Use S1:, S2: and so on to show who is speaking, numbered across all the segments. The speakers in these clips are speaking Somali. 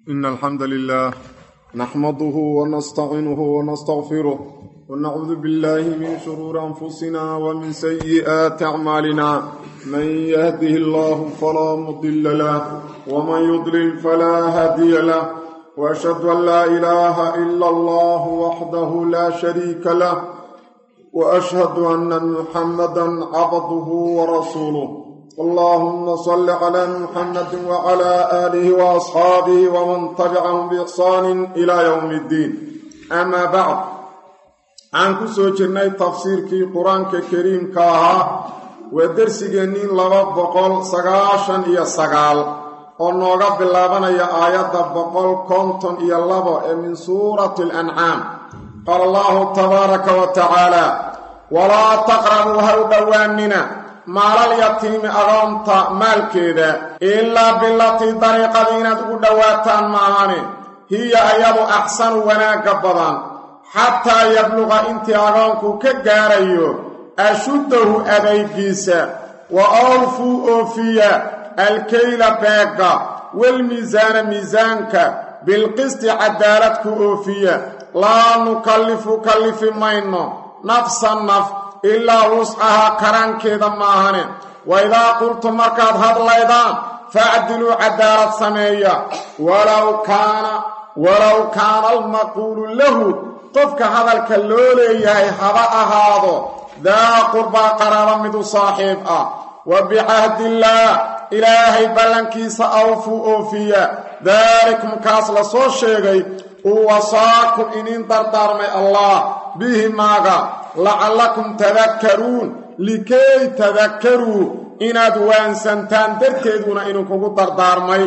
S1: إن الحمد لله نحمده ونستعينه ونستغفره ونعوذ بالله من شرور أنفسنا ومن سيئات أعمالنا من يهده الله فلا مضل له ومن يضلل فلا هادي له وأشهد أن لا إله إلا الله وحده لا شريك له وأشهد أن محمدا عبده ورسوله اللهم صل على محمد وعلى آله وأصحابه ومن تبعهم بإحسان إلى يوم الدين أما بعد عن كسو جرني تفسير كي قرآن كريم كاها ودرسينين لبا بقول سغاشن إيا سغال ونوغا بلابنا يا آيات بقول كونتون إيا لبا من سورة الأنعام قال الله تبارك وتعالى ولا تقربوا هؤلاء maalal yatiimi agoonta maalkeeda ilaa bilatii dariiqadii inaad ugu dhowaataan maahane hiya ayadu axsanu wanaagga badan xataa yabluqa intii agoonku ka gaarayo ashuddahu adaygiisa wa awfuu oofiya alkayla beegga walmiisaana miisaanka bilqisti cadaalad ku oofiya laa nukallifu kallifi mayno nafsan naf ilaa wuscahaa karaankeeda maahane wa idaa qultum markaad hadlaydaan facdiluu cadaalad sameeya walow kaana walow kaana almaquulu lahu qofka hadalka loo leeyahay haba ahaado daa qurbaa qaraaba midu saaxiib ah wa bicahdillaah ilaahay ballankiisa awfuu oofiya daalikum kaas la soo sheegay uu wasaakum iniin dardaarmay allah bihi maaga lacallakum tadakkaruun likay tadakkaruu inaad waansantaan darteeduna idinkugu dardaarmay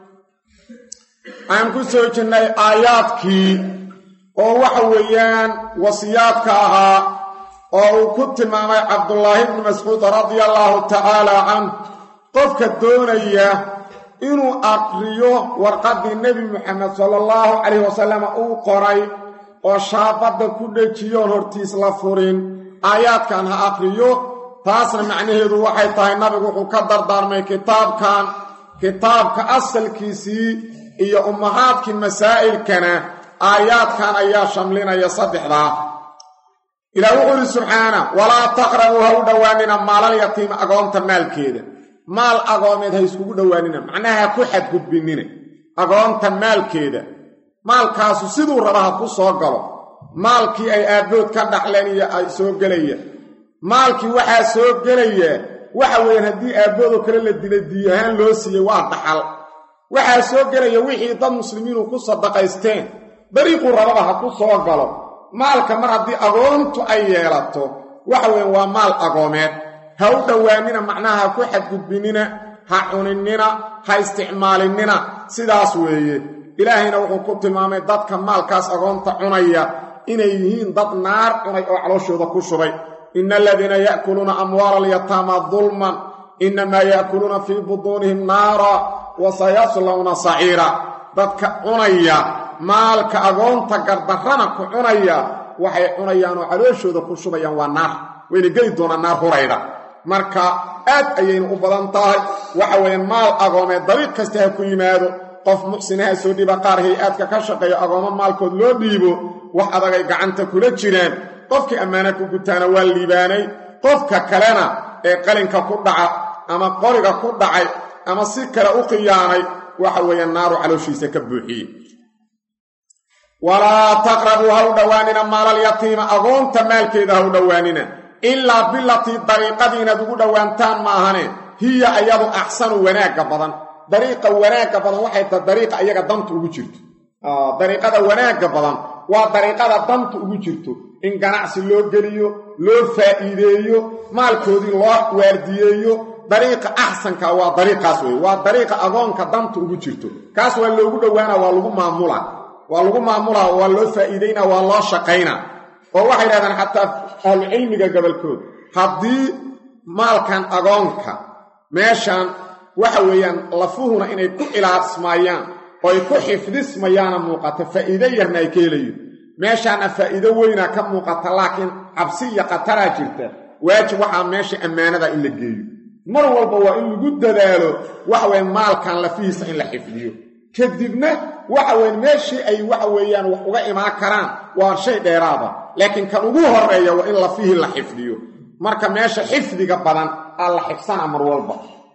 S1: aan ku soo jirnay aayaadkii oo waxa weeyaan wasiyaadka ahaa oo uu ku tilmaamay cabdullaahi bni mascuud radia allaahu tacaala canh qofka doonaya inuu aqriyo warqaddii nebi moxamed sala allahu calayhi wasalam uu qoray oo shaabadda ku dhejiyoon hortiis la furin aayaadkan ha aqriyo taasna macnaheedu waxay tahay nabigu wuxuu ka dardaarmay kitaabkan kitaabka asalkiisii iyo ummahaadkii masaa'ilkana aayaadkan ayaa shamlinaya saddexdaa ilaah wuxuu yidhi subxaana walaa taqrabuu ha u dhowaanina maalal yatiima agoonta maalkeeda maal agoomeed ha iskugu dhowaanina macnaha ha ku xadgudbinina agoonta maalkeeda maalkaasu siduu raba ha ku soo galo maalkii ay aabbood ka dhaxleen iyo ay soo gelaya maalkii waxaa soo gelaya waxa weeyaan haddii aabboodoo kale la dilay diy ahaan loo siiyey waa dhaxal waxaa soo gelaya wixii dad muslimiinu ku sadaqaysteen dariiquu rababa ha ku soo galo maalka mar haddii agoontu ay yeelato waxa weeyaan waa maal agoomeed ha u dhowaanina macnaha ha ku xadgudbinina ha cuninina ha isticmaalinina sidaas weeye ilaahayna wuxuu ku tilmaamay dadka maalkaas agoonta cunaya inay yihiin dad naar cunay oo calooshooda ku shubay ina aladiina ya'kuluuna amwaala alyataama dulman innamaa ya'kuluuna fii butuunihim naara wa sayaslawna saciira dadka cunaya maalka agoonta gardarrana ku cunaya waxay cunayaan oo calooshooda ku shubayaan waa naar wayna geli doonaan naar hurayda marka aad ayayna u badan tahay waxa weeyaan maal agoomeed dariiq kasta ha ku yimaado qof muxsinaha soo dhiiba qaar hay-aadka ka shaqeeya agoomo maalkood loo dhiibo wax adagay gacanta kula jiraan qofkii ammaana ku gutaana waa liibaanay qofka kalena ee qalinka ku dhaca ama qoriga ku dhacay ama si kale u khiyaanay waxa weeye naaru calooshiisa ka buuxiyey walaa taqrabuu ha u dhowaanina maalal yatiima agoonta maalkeeda ha u dhowaanina ilaa bilatii dariiqadii inaad ugu dhowaantaan maahane hiya ayadu axsanu wanaagga badan dariiqa wanaagga badan waxay tahay dariiqa iyaga danta ugu jirto dariiqada wanaagga badan waa dariiqada danta ugu jirto in ganacsi loo geliyo loo faa'iideeyo maalkoodii loo waardiyeeyo dariiqa axsanka waa dariiqaas wey waa dariiqa agoonka danta ugu jirto kaas waa loogu dhowaana waa lagu maamula waa lagu maamulaa waa loo faa'iidayna waa loo shaqaynaa oo waxay yidhahdaan xataa ahlucilmiga gobolkood haddii maalkan agoonka meeshan waxa weeyaan lafuhuna inay ku ilaasmayaan oo ay ku xifdismayaana muuqata faa'iido yarna ay ka helayo meeshaana faa'iido weynaa ka muuqata laakiin cabsi iyo khataraa jirta waajib waxaa meesha ammaanada in la geeyo mar walba waa in lagu dadaalo waxa weeye maalkan lafihiisa in la xifdiyo kadibna waxa weyn meeshii ay waxa weeyaan wax uga imaan karaan waa shay dheeraada laakiin kan ugu horeeya waa in lafihii la xifdiyo marka meesha xifdiga badan aa la xifsana mar walba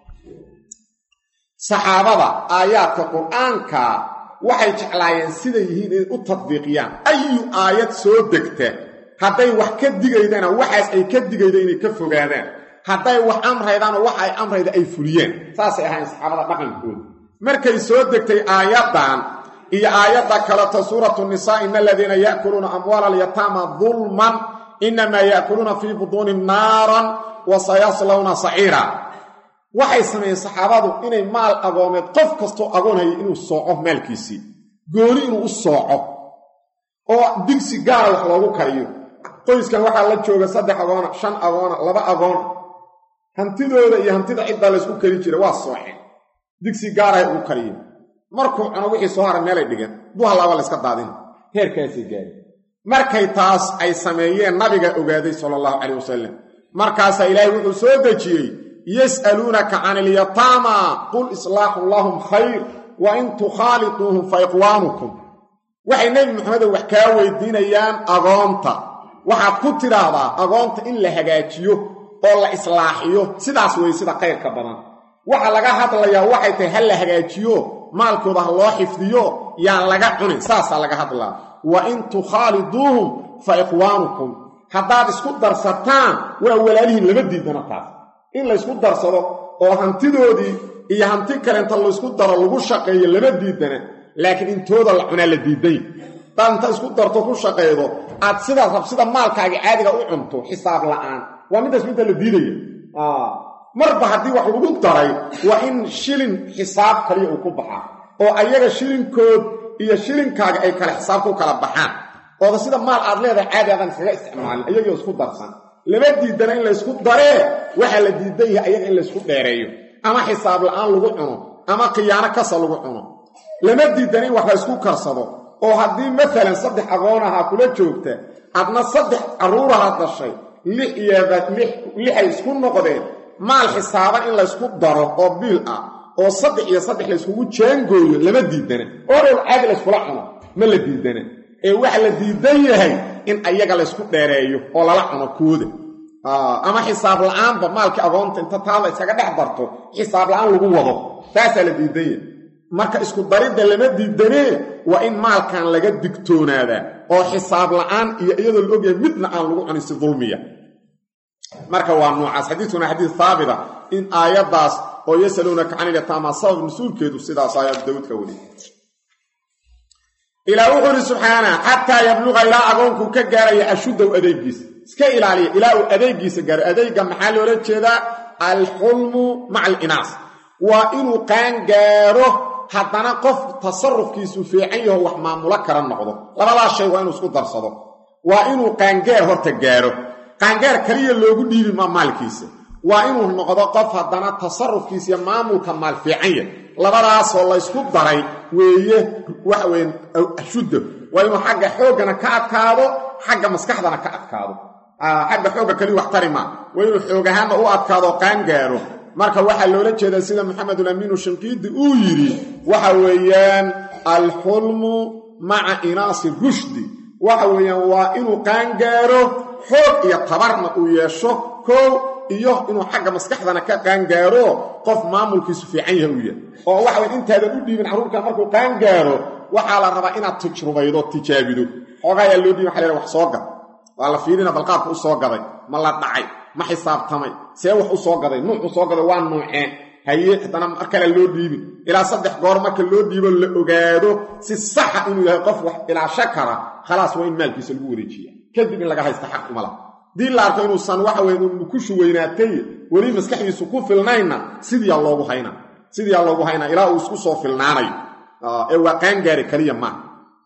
S1: saxaabada aayaadka qur-aanka waxay jeclaayeen siday yihiin inay u tadbiiqiyaan ayu aayad soo degta hadday wax ka digaydana waxaas ay ka digayda inay ka fogaadaan hadday wax amraydaanoo waxa ay amrayda ay fuliyeen saasay ahayn saxaabada dhaqankooda markay soo degtay aayaddan iyo aayadda kaleto suuratu nisaa ina aladiina ya'kuluuna amwaala alyataama dulman inamaa ya'kuluuna fii buduuni naaran wa sayaslawna saciira waxay sameeyeen saxaabadu inay maal agoomeed qof kastoo agoonhaya inuu sooco maalkiisii gooni inuu u sooco oo digsi gaara wax loogu kariyo qoyskan waxaa la jooga saddex agoona shan agoona laba agoona hantidooda iyo hantida ciddaa laysku kari jira waa sooceen digsi gaarahay ugu kariyo markuu cuno wixii soo haray meelay dhigeen duhalaaba layska daadin heerkaasay gaari markay taas ay sameeyeen nabiga ogaaday sala allahu calayh wasalam markaasaa ilaahay wuxuu soo dejiyey yas'aluunaka can ilyataama qul islaaxun lahum khayr wa in tukhaaliduuhum fa iqwaanukum waxay nebi maxamedow wax kaa weydiinayaan agoonta waxaad ku tidhaahdaa agoonta in la hagaajiyo oo la islaaxiyo sidaas wey sida khayrka badan waxa laga hadlayaa waxay tahay ha la hagaajiyo maalkooda ha loo xifdiyo yaan laga cunin saasaa laga hadlaa wa in tukhaaliduuhum fa ikhwaanukum haddaad isku darsataan waa walaalihiin lama diidana taas in laysku darsado oo hantidoodii iyo hanti kalenta laysku daro lagu shaqeeyo lama diidana laakiin intooda la cunaa la diiday hadaad inta isku darto ku shaqaydo aad sidaas rab sida maalkaaga caadiga u cunto xisaab la'aan waa midaas midda la diidaya marba haddii wax lagu daray waa in shilin xisaab kaliya uu ku baxaa oo ayaga shilinkood iyo shilinkaaga ay kale xisaab ku kala baxaan ooda sida maal aad leedahay caadi aadan iskaga isticmaalin ayagoo isku darsan lama diidana in laysku daree waxaa la diidan yahay ayaga in laysku dheereeyo ama xisaab la'aan lagu cuno ama khiyaano kasa lagu cuno lama diidana in wax la ysku karsado oo haddii maalan saddex agoonahaa kula joogta adna saddex carruurahaad dhashay lix iyo lixay isku noqdeen maal xisaaban in laysku daro oo biil ah oo saddex iyo saddex layskugu jaangooyo lama diidana oo dhowl caadi layskula cuno ma la diidana ee waxa la diidan yahay in ayaga laysku dheereeyo oo lala cuno kooda ama xisaab la'aanba maalkii agoonta inta taada iskaga dhex darto xisaab la'aan lagu wado taasaa la diidan yahay marka isku daridda lama diidanee waa in maalkan laga digtoonaadaa oo xisaab la'aan iyo iyadoo la ogyahay midna aan lagu cunin si dulmiya marka waa noocaas xadiiskuna xadiis haabita in aayaddaas oo yasaluunaka can ilyataama sabab nusuulkeedu sidaas aayad dawudka weli ilaa wuxuu ihi subxaana xataa yabluqa ilaa agoonkuu ka gaaraya ashuddow adeegiisa iska ilaaliya ilaa uu adeegiisa gaaro adeegga maxaa loola jeedaa alxulmu maca alinaas waa inuu qaan gaaro haddana qof tasarufkiisu fiican yaho wax maamulo kala noqdo labadaas shay waa inuu isku darsado waa inuu qaangaar horta gaaro qaangaar kaliya loogu dhiibi maa maalkiisa waa inuu noqdo qof haddana tasarufkiisa iyo maamulka maal fiican yah labadaasoo laysku daray weeye waxa weye ashudda waa inuu xagga xooggana ka adkaado xagga maskaxdana ka adkaado xagga xoogga kaliya wax tari maa waa inuu xoog ahaanna u adkaado qaangaaro marka waxaa loola jeedaa sida maxamedulamiinu shinqiidi uu yidhi waxa weeyaan alxulmu maca inaasi rushdi waxa weeyaan waa inuu qaangaaro xoog iyo tabarna uu yeesho koow iyo inuu xagga maskaxdana ka qaangaaro qof maamulkiisu fiican yaha uu yahay oo waxa weye intaadan u dhiibin carruurka markuu qaangaaro waxaa la rabaa inaad tujrubaydo tijaabido xoogayaa loo dhiibin waxa la wax soo gad waa la fiirina balqaabka u soo gaday ma la dhacay ma xisaabtamay see wax u soo gaday nuuc u soo gaday waa nuuceen haye haddana mar kale loo dhiibin ilaa saddex goor marka loo dhiibo la ogaado si saxa inuu yahay qof wax ilaasho kara khalaas waa in maalkiisa lagu wareejiya kadib in laga haysta xaq uma laha dii la arko inuusan waxa weye nukushu weynaatay weli maskaxdiisu ku filnaynna sidiyaa loogu hayna sidiyaa loogu haynaa ilaa uu isku soo filnaanayo ee waa qaangaari kaliya maaha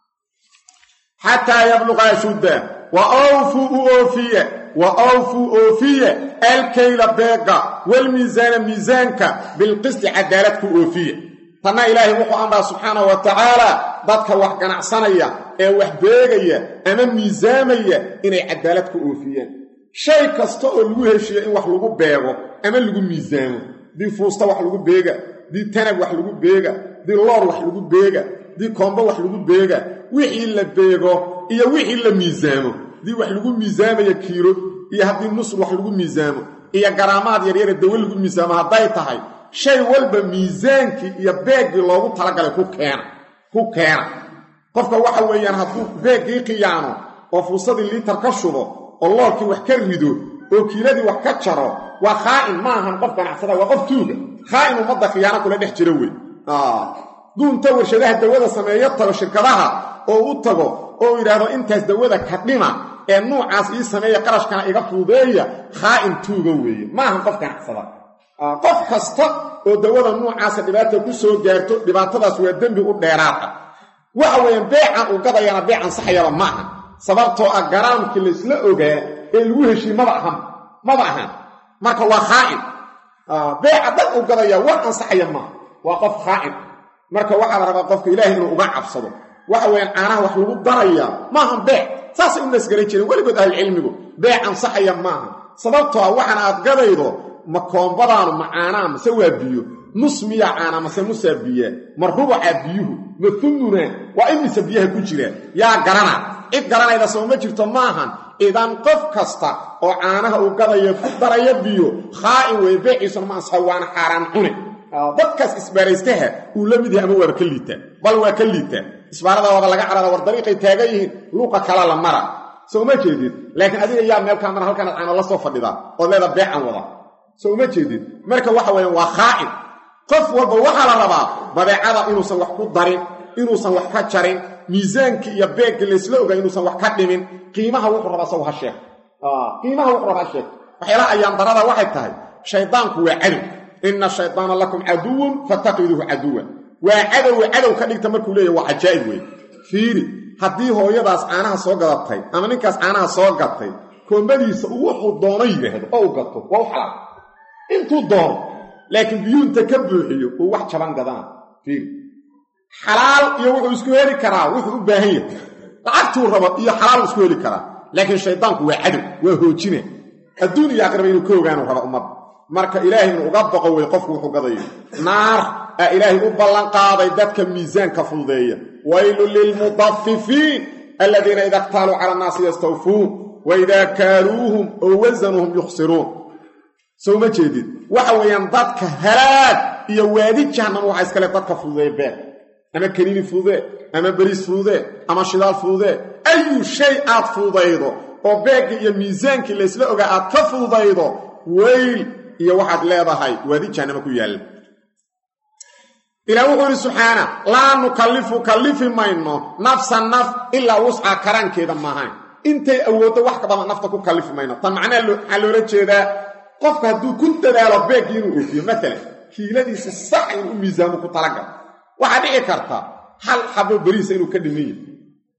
S1: xataa yabluqa ashudda wa awfuu u oofiye wa awfuu oofiye alkayla beega walmiisaana miisaanka bilqisti cadaalad ku oofiye tanna ilaahay wuxuu amraa subxaanahu wa tacaala dadka wax ganacsanaya ee wax beegaya ama miisaamaya inay cadaalad ku oofiyaan shay kasta oo lagu heshiiyo in wax lagu beego ama lagu miisaamo dii fuusta wax lagu beega dii tanab wax lagu beega dii loor wax lagu beega dii koombo wax lagu beega wixii la beego iyo wixii la miisaamo dii wax lagu miisaamaya kiilo iyo haddii nusr wax lagu miisaamo iyo garaamaad yaryare dawe lagu miisaamo hadday tahay shay walba miisaankii iyo beeggii loogu talagalay ku keena ku keena qofka waxa weeyaan hadduu beeggii khiyaano oo fuusadii liitar ka shubo oo loorkii wax ka rido oo kiiladii wax ka jaro waa khaa'in ma ahan qof ganacsada waa qof tuuga khaa'in ummadda khiyaano kula dhex jiro wey duunta warshadaha dawada sameeyo tago shirkadaha oo u tago oo yidhaahdo intaas dawada ka dhima ee nuucaas ii sameeya qarashkana iga fuudeeya khaa'in tuuga weeye ma ahan qof ganacsada qof kasta oo dawada nuucaasa dhibaata ku soo gaarto dhibaatadaas waa dembi u dheeraada waxa weeyaan beecan uu gadayana beec ansaxayaba ma aha sababtoo ah garaamkii laysla ogaa ee lagu heshiye maba ahan maba ahan marka waa khaa'in beeca dad uu gadaya wax ansaxaya maaha waa qof khaa'in marka waxaa la rabaa qofka ilaahay inuu uga cabsado waxa weeyaan caanaha wax lagu darayaa maahan beec saasay u nasgaran jireen weligood ahlucilmigu beec ansaxaya maaha sababtoo ah waxaan aad gadaydo ma koombadaanu ma caanaa mase waa biyo nus miyaa caana mase musaa biyaa ma rubuca biyuhu ma humuna waa imise biyaha ku jira yaa garana cid garanayda soo ma jirto maahan idan qof kasta oo caanaha uu gadaya ku daraya biyo khaa'in weeye beeciisuna ma ansaxa waana xaaraan cune dadkaas isbaaraystaha uu la mid yahay ama waaba ka liitaa bal waa ka liitaa isbaarada waaba laga carara war dariiqay taagan yihiin luuqa kala la mara soo ma jeedid laakiin adiga yaa meel kaa mara halkanaad caano la soo fadhidaa ood leeda beecan wada soo ma jeedid marka waxa weeyaan waa khaa'in qof walba waxaa la rabaa badeecada inuusan wax ku darin inuusan wax ka jarin miisaankii iyo beeggii laysla ogaa inuusan wax ka dhimin qiimaha wuxuu rabaa saw ha sheeg qiimaha wuxuu rabaa ha sheeg waxyaalaha ayaan darada waxay tahay shaydaanku waa cadow ina shaydaana lakum caduwun fattaqiduuhu caduwan waa cadowe cadow ka dhigta markuu leeyahy waa cajaa'ib wey fiiri haddii hooyadaas caanaha soo gadatay ama ninkaas caanaha soo gatay koombadiisa uu wuxuu doono yidhaahdo oo u gato waa u xalaal intuu doono laakiin biyuunta ka buuxiyo uu wax jaban gadana fiiri xalaal iyo wuxuu isku heli karaa wuxuu u baahan yahay lacagtuu rabo iyo xalaal isku heli karaa laakiin shaydaanku waa cadow waa hoojine adduun iyo aqraba inuu ka ogaanu raba ummadda marka ilaahay inuu uga boqo wey qofku wuxuu gadayo naar aa ilaahay u ballanqaaday dadka miisaanka fududeeya waylun lilmudafifiin aladiina ida ktaaluu cala annaasi yastawfuun waidaa kaaluuhum oo wasanuhum yukhsiruun sow ma jeedid waxa weeyaan dadka halaag iyo waadi jahannam waxaa iskale dadka fududeeya beer ama kaniini fududee ama beriis fududee ama shidaal fududee ayu shay aad fududaydo oo beeggii iyo miisaankii laysla ogaa aad ka fududaydo weyl iyo waxaad leedahay waadi jahannama ku yaalla ilaah wuxuu yidhi subxaana laa nukallifu kallifi mayno nafsa naf ilaa wusca karaankeeda maahayn intay awooddo wax ka badan nafta ku kallifi mayno tan macnaha waxaa loola jeedaa qofka hadduu ku dadaalo beeggii inuu oofiyo maalan kiiladiisa sax inuu u miisaamo ku talagalo waxaa dhici karta hal xabo beriisa inuu ka dhiman yahay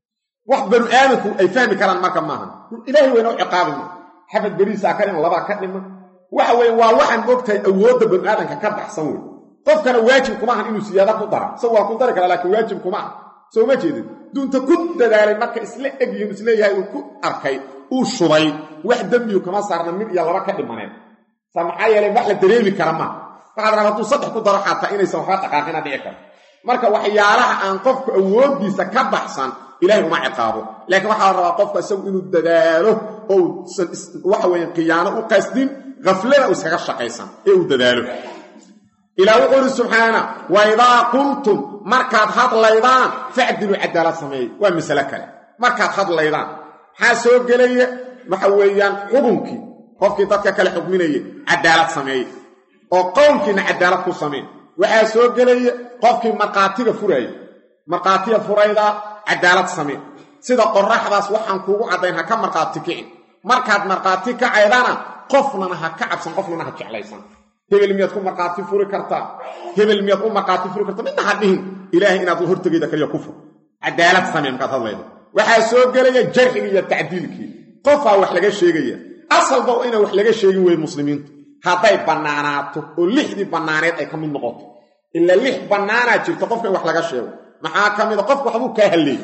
S1: wax banu aadamku ay fahmi karaan marka maahan ilaahay wayna u ciqaabi ma xabad beriisaa ka dhiman labaa ka dhiman waxa weeye waa waxaan moogtahay awoodda banu aadamka ka baxsan wey qofkana waajib kuma ahan inuu siyaada ku dara isagu waa ku dari karaa laakiin waajib kuma aha soo ma jeedin duunta ku dadaalay marka isla egyihin isleeyahay uu ku arkay uu shubay wax dembiyu kama saarna mid iyo laba ka dhimaneen sa maxaa yeelay wax la dareemi kara maaha waxaad rabaa hadduu saddex ku daro xataa inaysan waxba dhaqaaqina dhici karo marka waxyaalaha aan qofku awooddiisa ka baxsan ilahay uma ciqaabo laakiin waxaa la rabaa qofka isagu inuu dadaalo ousan waxa weeye khiyaano u qasdin khaflada u iskaga shaqaysan ee uu dadaalo ilaah wuxuu ihi subxaana wa idaa qultum markaad hadlaydaan facdiluu cadaalad sameeye waa masale kale markaad hadlaydaan maxaa soo gelaya waxa weeyaan xubunkii qofkii dadka kale xukminaya cadaalad sameeye oo qowlkiina cadaalad ku samee waxaa soo gelaya qofkii markhaatiga furaaya markhaatiga furaydaa cadaalad samee sida qoraxdaas waxaan kuugu caddayn ha ka markhaati kicin markaad markhaati kacaydana qofnana ha ka cabsan qofnana ha jeclaysan hebel miyaad ku markhaati furi kartaa hebel miyaad u markhaati furi kartaa midna ha dhihin ilaahay inaad hortegayda kaliya ku fur cadaalad samee markaad hadlaydo waxaa soo gelaya jarxigii iyo tacdiilkii qofaa wax laga sheegaya asalba inaan wax laga sheegin weye muslimiintu hadday bannaanaato oo lixdii bannaaneed ay ka mid noqoto ila lix bannaanaa jirto qofka in wax laga sheego maxaa ka mida qofka waxbuu kaa halleeyey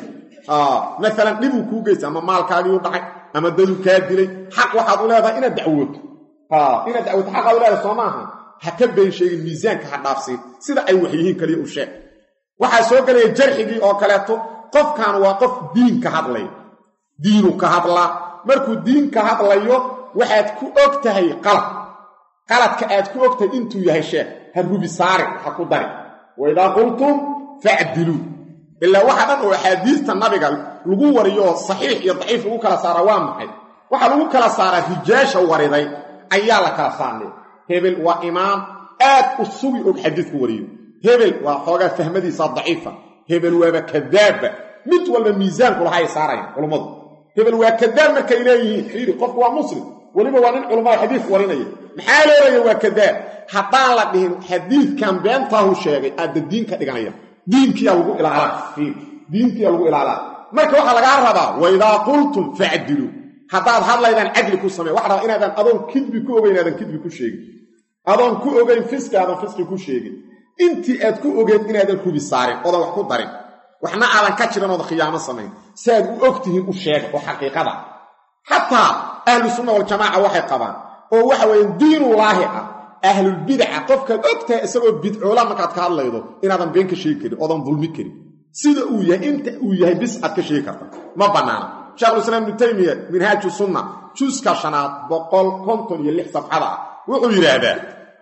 S1: maalan dhibuu kuu geysta ama maalkaagiiu dhacay ama daduu kaa dilay xaq waxaad u leedahay inaad dacwooto inaad dacwooto xaqaad u leedahay soo maaha ha ka been sheegin miisaanka ha dhaafsiin sida ay wax yihiin kaliya u sheeg waxaa soo gelaya jarxigii oo kaleeto qofkan waa qof diin ka hadlaya diinu ka hadlaa markuu diin ka hadlayo waxaad ku og tahay qalad qaladka aad ku og tahay intuu yahay sheekh ha rubi saari ha ku dari waidaa qultum facdiluu ilaa waxa dhan oo axaadiista nabiga lagu wariyo oo saxiix iyo daciif lagu kala saara waa maxay waxaa lagu kala saaraa rijaasha wariday ayaa la kala saarnay hebel waa imaam aad u sugi og xadiidku wariyo hebel waa xoogaa fahmadiisa daciifa hebel waaba kadaabba mid walba miisaanku laha ay saarayaan culummadu hebel waa kadaab markay leeyihiin fiiri qofku waa muslim weliba waa nin culummada xadiidku warinaya maxaa leelaya waa kadaab haddaan la dhihin xadiidkan beentaahu sheegay aadda diin ka dhiganaya diinkiyaa lagu ilaalaa fiiri diinkiyaa lagu ilaalaa marka waxaa lagaa rabaa waidaa qultum facdiluu haddaad hadlaydaan cadli ku samey waxa rabaa inaadan adoon kidbi ku ogeyn aadan kidbi ku sheegin adoon ku ogeyn fiski aadan fiski ku sheegin intii aad ku ogeed inaadan rubi saarin oodan wax ku darin waxna aadan ka jiran oodan khiyaamo samayn si aad u og tihiin u sheega oo xaqiiqada xataa ahlu sunna waljamaaca waxay qabaan oo waxa weeye diinullaahi ah ahlulbidaca qofkaad og tahay isagoo bidcoola markaad ka hadlaydo inaadan been ka sheegi karin oodan dulmi karin sida uu yahay inta uu yahay bis aad ka sheegi karta ma bannaana sheekhulislaam ibnu taymiya minhaaju sunna juska shanaad boqol konton iyo lix safxada ah wuxuu yidhaahdaa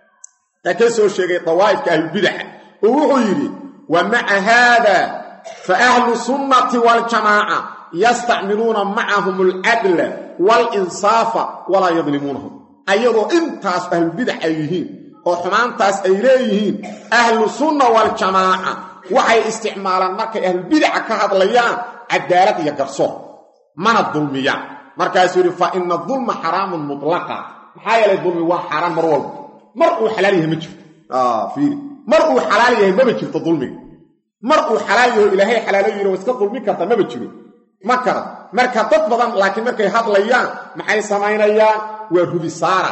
S1: taa ka soo sheegay dawaa'ifka ahlulbidaca oo wuxuu yidhi wa maca haada fa ahlu sunnati waaljamaaca yastacmiluuna macahum alcadla waalinsaafa walaa yadlimuunahum ayadoo intaas ahlulbidac ay yihiin oo xumaantaas ay leeyihiin ahlu sunna waaljamaaca waxay isticmaalaan markay ahlulbidaca ka hadlayaan cadaalad iyo garsoor mana dulmiyaan markaasuu yidhi fa ina dulma xaraamun mutlaqa maxaa yeelay dulmi waa xaaraan mar walba mar uu xalaal yahay ma jirto fiiri mar uu xalaal yahay maba jirto dulmiga mar uu xalaal yaho ilaahay xalaalo yidhi wa iska dulmi karta maba jiro ma kara marka dad badan laakiin markay hadlayaan maxay samaynayaan waa rubi saara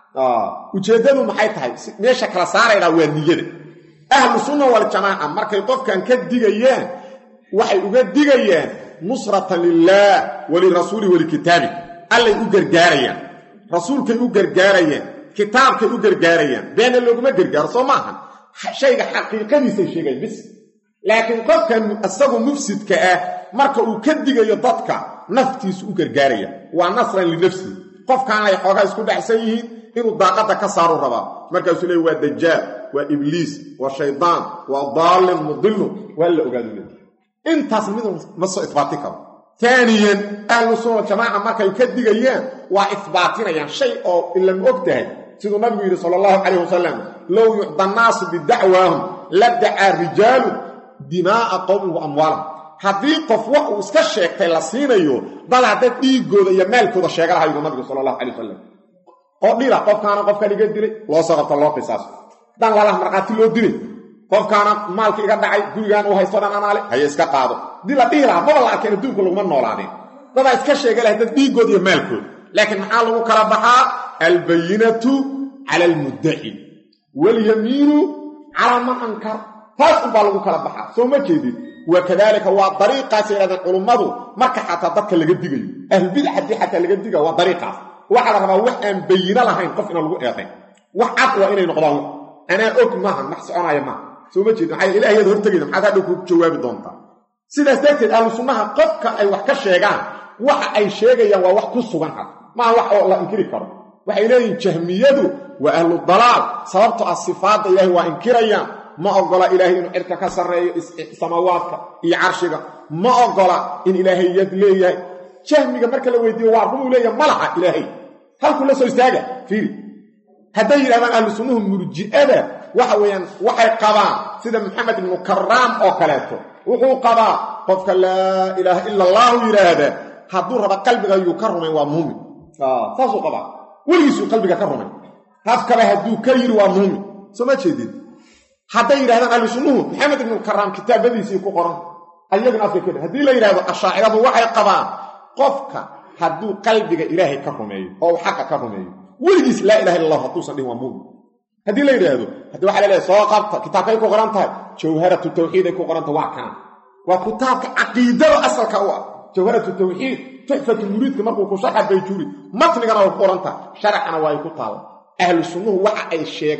S1: ujeeddadu maxay tahay meesha kala saaraydaa waa niyada ahlu sunna waljamaaca markay qofkan ka digayaan waxay uga digayaan nusratan lilaah walirasuuli walikitaabi allay u gargaarayaan rasuulkay u gargaarayaan kitaabkay u gargaarayaan beena looguma gargaaro soo maaha shayga xaqiiqadiisay sheegayan bis laakiin qofkan isagu mufsidka ah marka uu ka digayo dadka naftiisu u gargaaraya waa nasran linafsihi qofkaanay xoogaa isku dhexsan yihiin inuu daaqadda ka saaru rabaa markaasuu leey waa dajaal waa ibliis waa shaydaan waa daallin mudillu waa la ogaadu le intaasna mid ma soo isbaati karo taaniyan ahlu sunna jamaaca markay ka digayaan waa isbaatinayaan shay oo ilama og tahay siduu nabigu yidhi sala allahu calayh wasalam low yucda annaasu bidacwaahum la dacaa rijaalu dimaa'a qowmin wa amwaalahum haddii qof wax uu iska sheegtay la siinayo dad hadda dhiiggooda iyo maalkooda sheega laha yidhu nabigu sala allahu calay wasalam oo dhila qofkaana qofkan iga dilay loo soo qabto loo qisaaso dan lalah markhaati loo dilay qofkaana maalka iga dhacay gurigaan uu haysto dhan anaale haye iska qaado dii la dhihi lahaa maba la arkeen adduunka laguma noolaadeen dadaa iska sheega lahay dad dhiiggooda iyo maalkooda laakiin maxaa lagu kala baxaa albayinatu cala almuddaci walyamiinu calaa man ankar taas unbaa lagu kala baxaa soo ma jeedin wa kadaalika waa dariiqaas yidhahdeen culummadu marka xataa dadka laga digayo ahlulbidac haddii xataa laga digayo waa dariiqaas waxaa la rabaa wax aan bayino lahayn qof inaan lagu eedayn wax cad waa inay noqdaan anaa og maaha max soconaya maaha soo ma jeedin maxaa ilaah yaad hortegayda maxaad hadhow ku jawaabi doontaa sidaas darteed ahlu sunnaha qofka ay wax ka sheegaan waxa ay sheegayaan waa wax ku sugan had maaha wax oo la inkiri karo waxay leeyihin jahmiyadu waa ahlu dalaal sababto ah sifaadda ilaahay waa inkirayaan ma ogola ilaahay inuu cirka ka sarreeyo samaawaadka iyo carshiga ma ogola in ilaahay yad leeyahay jahmiga marka la weydiiyo waa rumuu leeyahay ma laha ilaahay halkuu la soo istaaga fiiri hadday yidhahdaan ahlu sunnuhu murji'ada waxa weeyaan waxay qabaan sida maxamed ibnu karaam oo kaleeto wuxuu qabaa qofka laa ilaaha ila allaahu yidhaahda hadduu raba qalbiga yuu ka rumayn waa muumin saasuu qabaa weligiisuu qalbiga ka rumayn hafkaba hadduu ka yidhi waa muumin soo ma jeedid hadday yidhahdaan ahlu sunnuhu maxamed ibnu karaam kitaabadiisii ku qoran ayaguna afka ka haddii la yidhahdo ashaaciradu waxay qabaan qofka hadduu qalbiga ilaahay ka rumeeyo oo uu xaqa ka rumeeyo weligiis laa ilaha illa allah hadduusan dhihin waa muumin haddii la yidhaahdo haddii waxa la leehay soo qabta kitaabkay ku qoran tahay jawharatu tawxiiday ku qoranta waa kana waa kitaabka caqiidada asalka u ah jawharatu tawxiid tuxfatu muriidka markuu ku sharxa bayjuuri matnigana waa ku qoran tahay sharcana waa ay ku taalla ahlu sunnuhu waxa ay sheegaan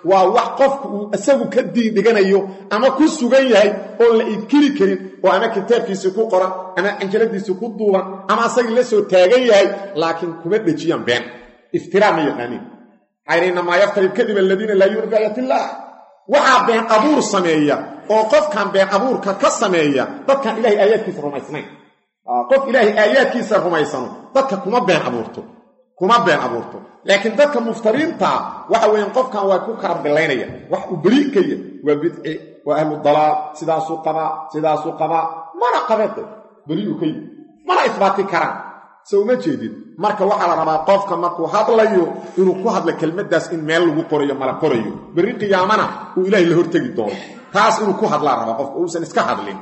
S1: waa wax qofku uu isagu ka diin dhiganayo ama ku sugan yahay oon la inkiri karin oo ama kitaabkiisii ku qoran ama canjaladiisii ku duuban ama asagii la soo taagan yahay laakiin kuma dhejiyaan been iftiraa ma yaqaaniin xayr inamaa yaftari kadiba aladiina laa yu'minu biaayat illaah waxaa been abuur sameeya oo qofkan been abuurka ka sameeya dadkan ilahay aayaadkiisa rumaysnayn qof ilaahay aayaadkiisa rumaysano dadka kuma been abuurto kuma been abuurto laakiin dadka muftariintaa waxa weeyaan qofkan waa ku karabilaynaya wax uu beriikaya waa bidci waa ahlu dalaal sidaasuu qabaa sidaasuu qabaa mana qabeede beriyu ka yimi mana isbaati karaan se uma jeedid marka waxaa la rabaa qofka markuu hadlayo inuu ku hadla kelmaddaas in meel lagu qorayo mala qorayo berri qiyaamana uu ilaahay la hortegi doono taas inuu ku hadlaa rabaa qofka uusan iska hadlin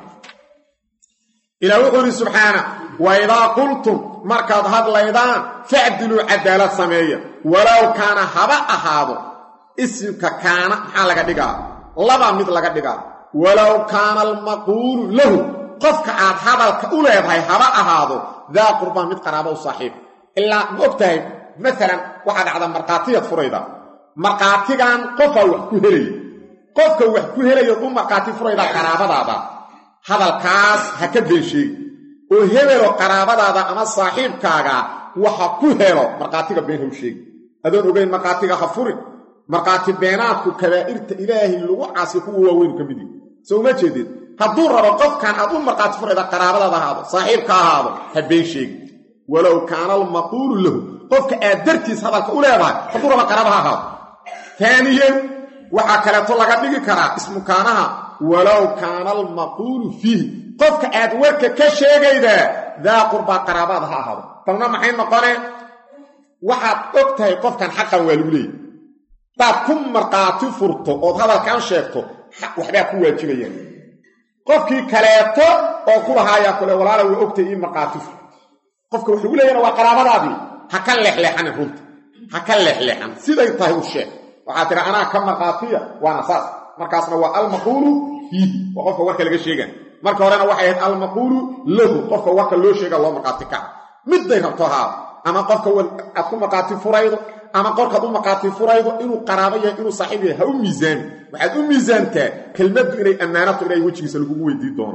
S1: ilaa wuxuu ihi subxaana wa idaa qultum markaad hadlaydaan facdiluu cadaalad sameeya walow kaana haba ahaado isimka kaana maxaa laga dhigaa laba mid laga dhigaa walow kaana almaquulu lahu qofka aad hadalka u leedahay haba ahaado daa qurbaan mid qaraaba u saaxiib ilaa ma og tahay maalan waxaa dhacda markhaatiyaad furayda markhaatigan qofaa wax ku helaya qofka wax ku helayood u markhaati furaydaa qaraabadaada hadalkaas ha ka been sheegi oo hebelo qaraabadaada ama saaxiibkaaga waxa ku helo markhaatiga been haw sheegi adoon ogeyn markhaatiga ha furin markhaati beenaadku kabaa'irta ilaahay lagu caasi kuwa waaweynu ka mid yihi soo uma jeedid hadduu rabo qofkan aad u markhaati furayda qaraabadaada ahaado saaxiibka ahaado ha been sheegi walow kaana almaquulu lahu qofka aad dartiis hadalka u leedahay hadduu rabo qaraaba ha ahaado taaniyen waxaa kaleeto laga dhigi karaa ismukaanaha walow kaana almaquulu fiihi qofka aad warka ka sheegaydaa daa qurbaa qaraabaada ha ahaado talna maxay noqonee waxaad og tahay qofkan xaqan waa lagu leeyay hadaad ku markhaati furto ood hadalkan sheegto waxbaa ku waajibayaan qofkii kaleeto oo ku lahaayaa kule walaala waa ogtay ii markhaati fur qofka wax lagu leeyana waa qaraabadaadii ha ka leexleexanin runta ha ka leexleexan siday tahay u sheeg waxaa tiri anaa ka markhaatiya waana saas markaasna waa almaquulu fiihi waa qofka warka laga sheega marka horena waxay ahayd almaquulu lahu qofka warka loo sheega loo markhaati kaca midday rabto haado ama qofka aad ku markhaati furaydo ama qorkaad u markhaati furaydo inuu qaraabo yahay inuu saaxiib yahay ha u miisaami waxaad u miisaantaa kelmaddu inay ammaanato ilahay wejigiisa lagugu weydii doono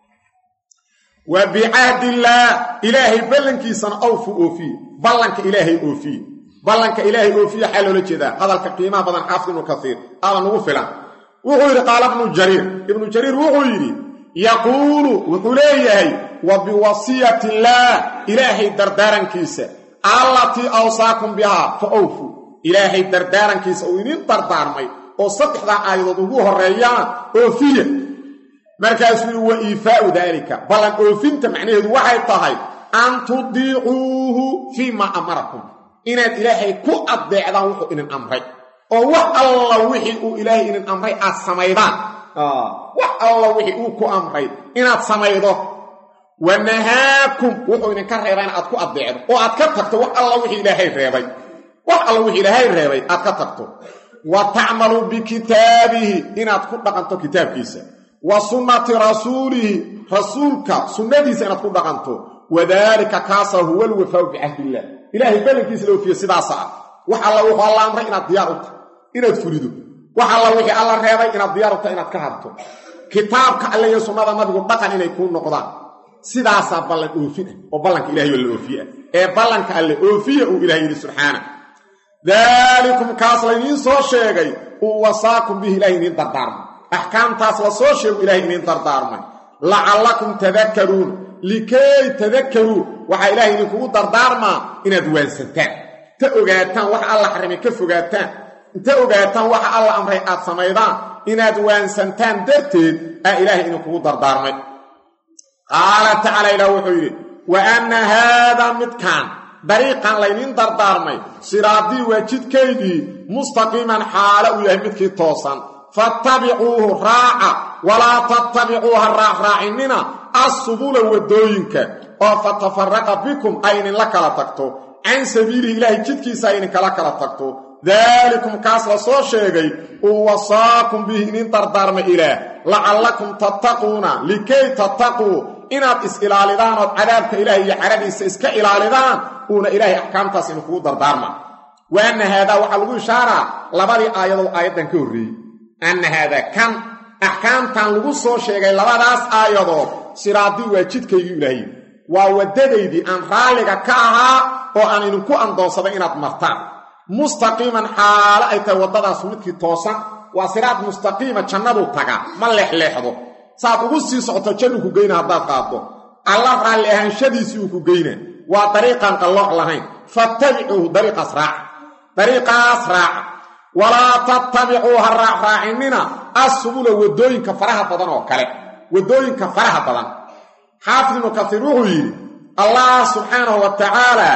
S1: wa bicahdillaah ilaahay ballankiisana awfu oofiye ballanka ilaahay oofiye ballanka ilaahay oofiye xaa loola jeedaa hadalka qiimaha badan xaafid ibnu kaiir aada nugu filan wuxuu yidhi qaala ibnu jariir ibnu jariir wuxuu yidhi yaquulu wuxuu leeyahay wa biwasiyati illaah ilaahay dardaarankiisa allatii awsaakum bihaa fa awfu ilaahay dardaarankiisa uu idin dardaarmay oo saddexdaa aayadood ugu horreeyaan oofiya markaasuu yidhi wa iifaau daalika ballan oofinta macnaheedu waxay tahay an tudiicuuhu fii maa amarakum inaad ilaahay ku addeecdaan wuxuu idin amray oo wax alla wixii uu ilaahay idin amray aad samaydaan wax alla wixii uu ku amray inaad samaydo wa nahaakum wuxuu idinka reebaa in aad ku addeecdo oo aad ka tagto wax alla wixii ilaahay reebay wax alla wixii ilaahay reebay aad ka tagto wa tacmaluu bikitaabihi inaad ku dhaqanto kitaabkiisa wa sunnati rasuulihi rasuulka sunnadiisa inaad ku dhaqanto wadaalika kaasa huwa alwafaau bicahdiillah ilaahay ballankiisa la oofiye sidaasa ah wax alla wuxuu alla amray inaad diyaar u tahay inaad fulido wax alla wixii alla reebay inaad diyaar u tahay inaad ka harto kitaabka alle iyo sunnada nabigu dhaqan inay kuu noqdaan sidaasaa ballan oofin ah oo ballanka ilahay oo la oofiye ah ee ballanka alle oofiya uu ilahay yidhi subxaana daalikum kaas laydiin soo sheegay uu wasaakum bihi ilahay idiin dardaarmay axkaamtaas la soo sheegu ilahay idiin dardaarmay lacallakum tadakkaruun likay tadakkaruu waxaa ilaahay idinkugu dardaarmaa inaad waansantaan inta ogaataan waxa alla xarimay ka fogaataan inta ogaataan waxa alla amray aad samaydaan inaad waansantaan darteed aa ilaahay idinkugu dardaarmay qaala tacaala ilaah wuxuu yidhi wa anna haadaa midkaan dariiqan laydiin dardaarmay siraadii waa jidkaydii mustaqiiman xaalo uu yahay midkii toosan fattabicuuhu raaca walaa tattabicuuha raacraacinina assubula waddooyinka oo fatafaraqa bikum ay idinla kala tagto can sabiilihi ilaahay jidkiisa ay idinkala kala tagto daalikum kaas la soo sheegay uu wasaakum bihi idin dardaarmay ilaah lacallakum tattaquuna likay tattaquu inaad is-ilaalidaan ood cadaabka ilaahay iyo caradiisa iska ilaalidaan uuna ilaahay axkaamtaas idinkugu dardaarma wa anna haadaa waxaa lagu ishaaraa labadii aayadoo aayaddan ka horreeyey anna haadaa kan axkaamtan lagu soo sheegay labadaas aayadood siraadii waa jidkaygii ilaahay waa waddadaydii aan raalliga ka ahaa oo aan idinku andoonsaday inaad martaan mustaqiiman xaalo ay tahay waddadaas midkii toosan waa siraad mustaqiima jannadu taga ma leexleexdo saad ugu sii socoto jannu ku geyna haddaad qaaddo alla raalli ahaanshadiisii uu ku geyna waa dariiqaan qallooc lahayn fattabicuuhu dariiqaas raaca dariiqaas raaca walaa tattabicuu ha raacraacinina assubula waddooyinka faraha badan oo kale waddooyinka faraha badan xaafid ibnu kasiir wuxuu yidhi allah subxaanahu wa tacaalaa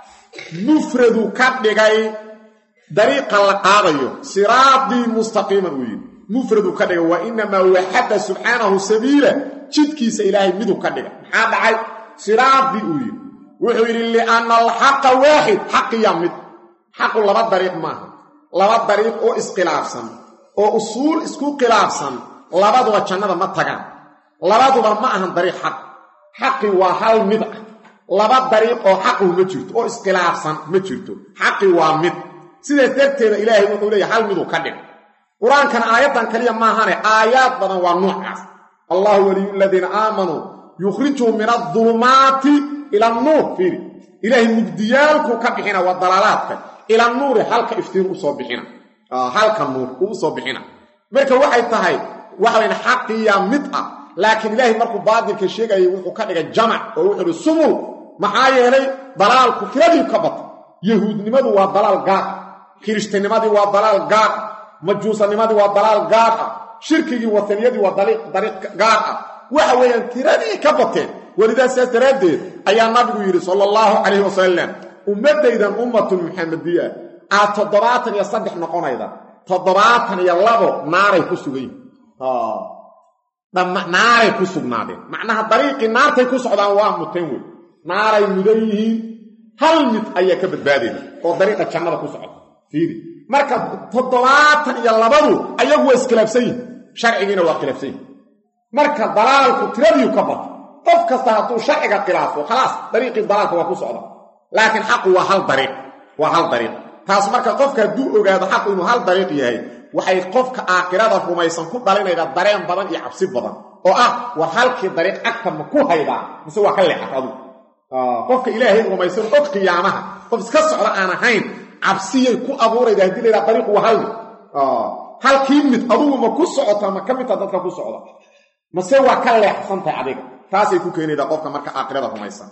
S1: mufradu ka dhigay dariiqa la qaadayo siraadii mustaqiiman uu yidhi mufradu ka dhigay wa inamaa waxadda subxaanahu sabiila jidkiisa ilaahay miduu ka dhigay maxaa dhacay siraadii uu yidhi wuxuu yidhi lianna alxaqa waaxid xaqiya mid xaqu laba dariiq maaha laba dariiq oo iskhilaafsan oo usuul isku khilaafsan labaduba jannada ma tagaan labaduba ma ahan dariiq xaq xaqi waa hal mid ah laba dariiq oo xaquhu ma jirto oo iskhilaafsan ma jirto xaqi waa mid sidaas darteeda ilaahay wuxuu leeyahy hal miduu ka dhig qur-aankana aayaddan kaliya maahane aayaad badan waa nuucaas allahu waliyu aladiina aamanuu yukhrijuhum min adulumaati ila annuur fiiri ilaahay mugdiyaalkuu ka bixina waa dalaalaadka ila nuuri halka iftiin usoo bixina halka nuur uu usoo bixina marka waxay tahay waxawayn xaqiya mid ah laakiin ilaahay markuu baadilka sheegayay wuxuu ka dhigay jamac oo wuxuu ihi subul maxaa yeelay dalaalku tiradii ka bata yahuudnimadu waa dalaal gaar kirishtannimadii waa dalaal gaar ah majuusanimadii waa dalaal gaar ah shirkigii wataniyadii waa dariiq gaar ah waxa weeyaan tiradii ka bateen welidaa sidaas daraaddeed ayaa nabigu yidhi sala allahu calayhi wasalam ummaddaydan ummatun muxamadiya aad toddobaatan iyo saddex noqonayda toddobaatan iyo labo naaray ku sugan yihin naaray ku sugnaadeen macnaha dariiqii naartay ku socdaan waa muteen wey naaray mudan yihiin hal mid ayaa ka badbaadayda oo dariiqa jannada ku socda fiiri marka toddobaatan iyo labadu ayagu waa iskhilaafsan yihin sharcigiina waa khilaafsan yihin marka dalaalku tiradiiu ka bato qof kasta hadduu sharciga khilaafo khalaas dariiqii dalaalka waa ku socda laakiin xaqu waa hal dariiq waa hal dariiq taas marka qofka hadduu ogaado xaqu inuu hal dariiq yahay waxay qofka aakhirada rumaysan ku dhalinayda dareen badan iyo cabsi badan oo ah war halkii dariiq agta ma ku haydaa mise waa ka leexat adugu qofka ilaahay rumaysan og qiyaamaha qof iska socda aan ahayn cabsiyay ku abuurayda haddii laydhaha dariiqu waa hal mid halkii mid adugu ma ku socota ma ka midta dadka ku socda mase waa ka leexsantahay adiga taasay ku keenaydaa qofka marka aakhirada rumaysan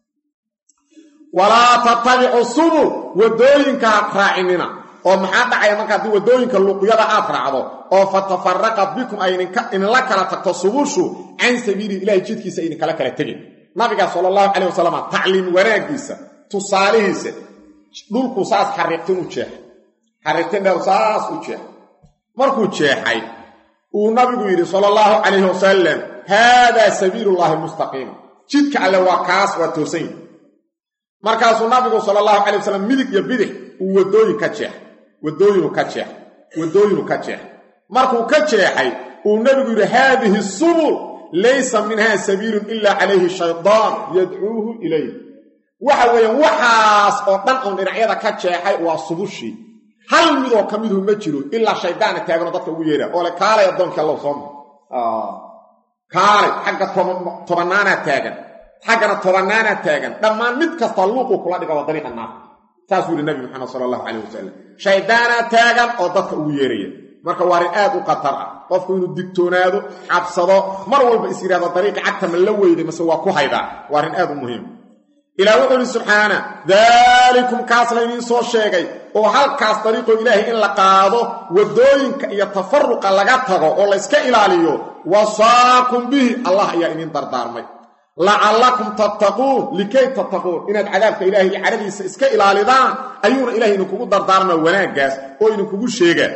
S1: walaa tattabicu subul waddooyinka ha raacinina oo maxaa dhacaya marka haddii waddooyinka luqyada aad raacdo oo fatafaraqa bikum ay idinla kala tagto subushu can sabiili ilahay jidkiisa idinkala kala tegin nabiga sala allahu calayh wasalam tacliim wanaaggiisa tusaalihiisa dhulku saas xariiqtin u jeexay xariiqtin dheer saas u jeexay markuu jeexay uu nabigu yidhi sala allahu calayhi wasalam haadaa sabiilullaahi mustaqiima jidka alle waa kaas waa toosan yihi markaasuu nabigu sala allahu calay wasalam midig iyo bidix uu waddooyin ka jeexay waddooyinu ka jeexay waddooyinu ka jeexay markuu ka jeexay uu nebigu yidhi haadihi subul laysa minha sabiilun ilaa calayhi shaydaan yadcuuhu ilayh waxa weeyaan waxaas oo dhan oon dhinacyada ka jeexay waa subushii hal midoo ka miduhu ma jiro ilaa shaydaana taaganoo dadka ugu yeeraa oo le kaalay addoonkii allow soo mar kaalay xagga tobanaanaa taagan xaggana tobanaanaa taagan dhammaan mid kasta luuquu kula dhiga waa dariiqa naarka saasuu yidhi nabi maxamed sala allahu calayh wasalam shaydaanaa taagan oo dadka ugu yeeraya marka waa arrin aad u khatar ah qofku inuu digtoonaado cabsado mar walba is yidhahdo dariiqi cagta ma la weyday mase waa ku haydaa waa arrin aad u muhiim ilaah wuxuu ihi subxaana daalikum kaas laydiin soo sheegay oo halkaas dariiqoo ilaahay in la qaado waddooyinka iyo tafaruqa laga tago oo layska ilaaliyo wasaakum bihi allah ayaa idiin dardaarmay lacallakum tattaquun likay tattaquun inaad cadaabka ilaahay iyo cadhadiisa iska ilaalidaan ayuuna ilahay idinkugu dardaarmaa wanaaggaas oo idinkugu sheegaa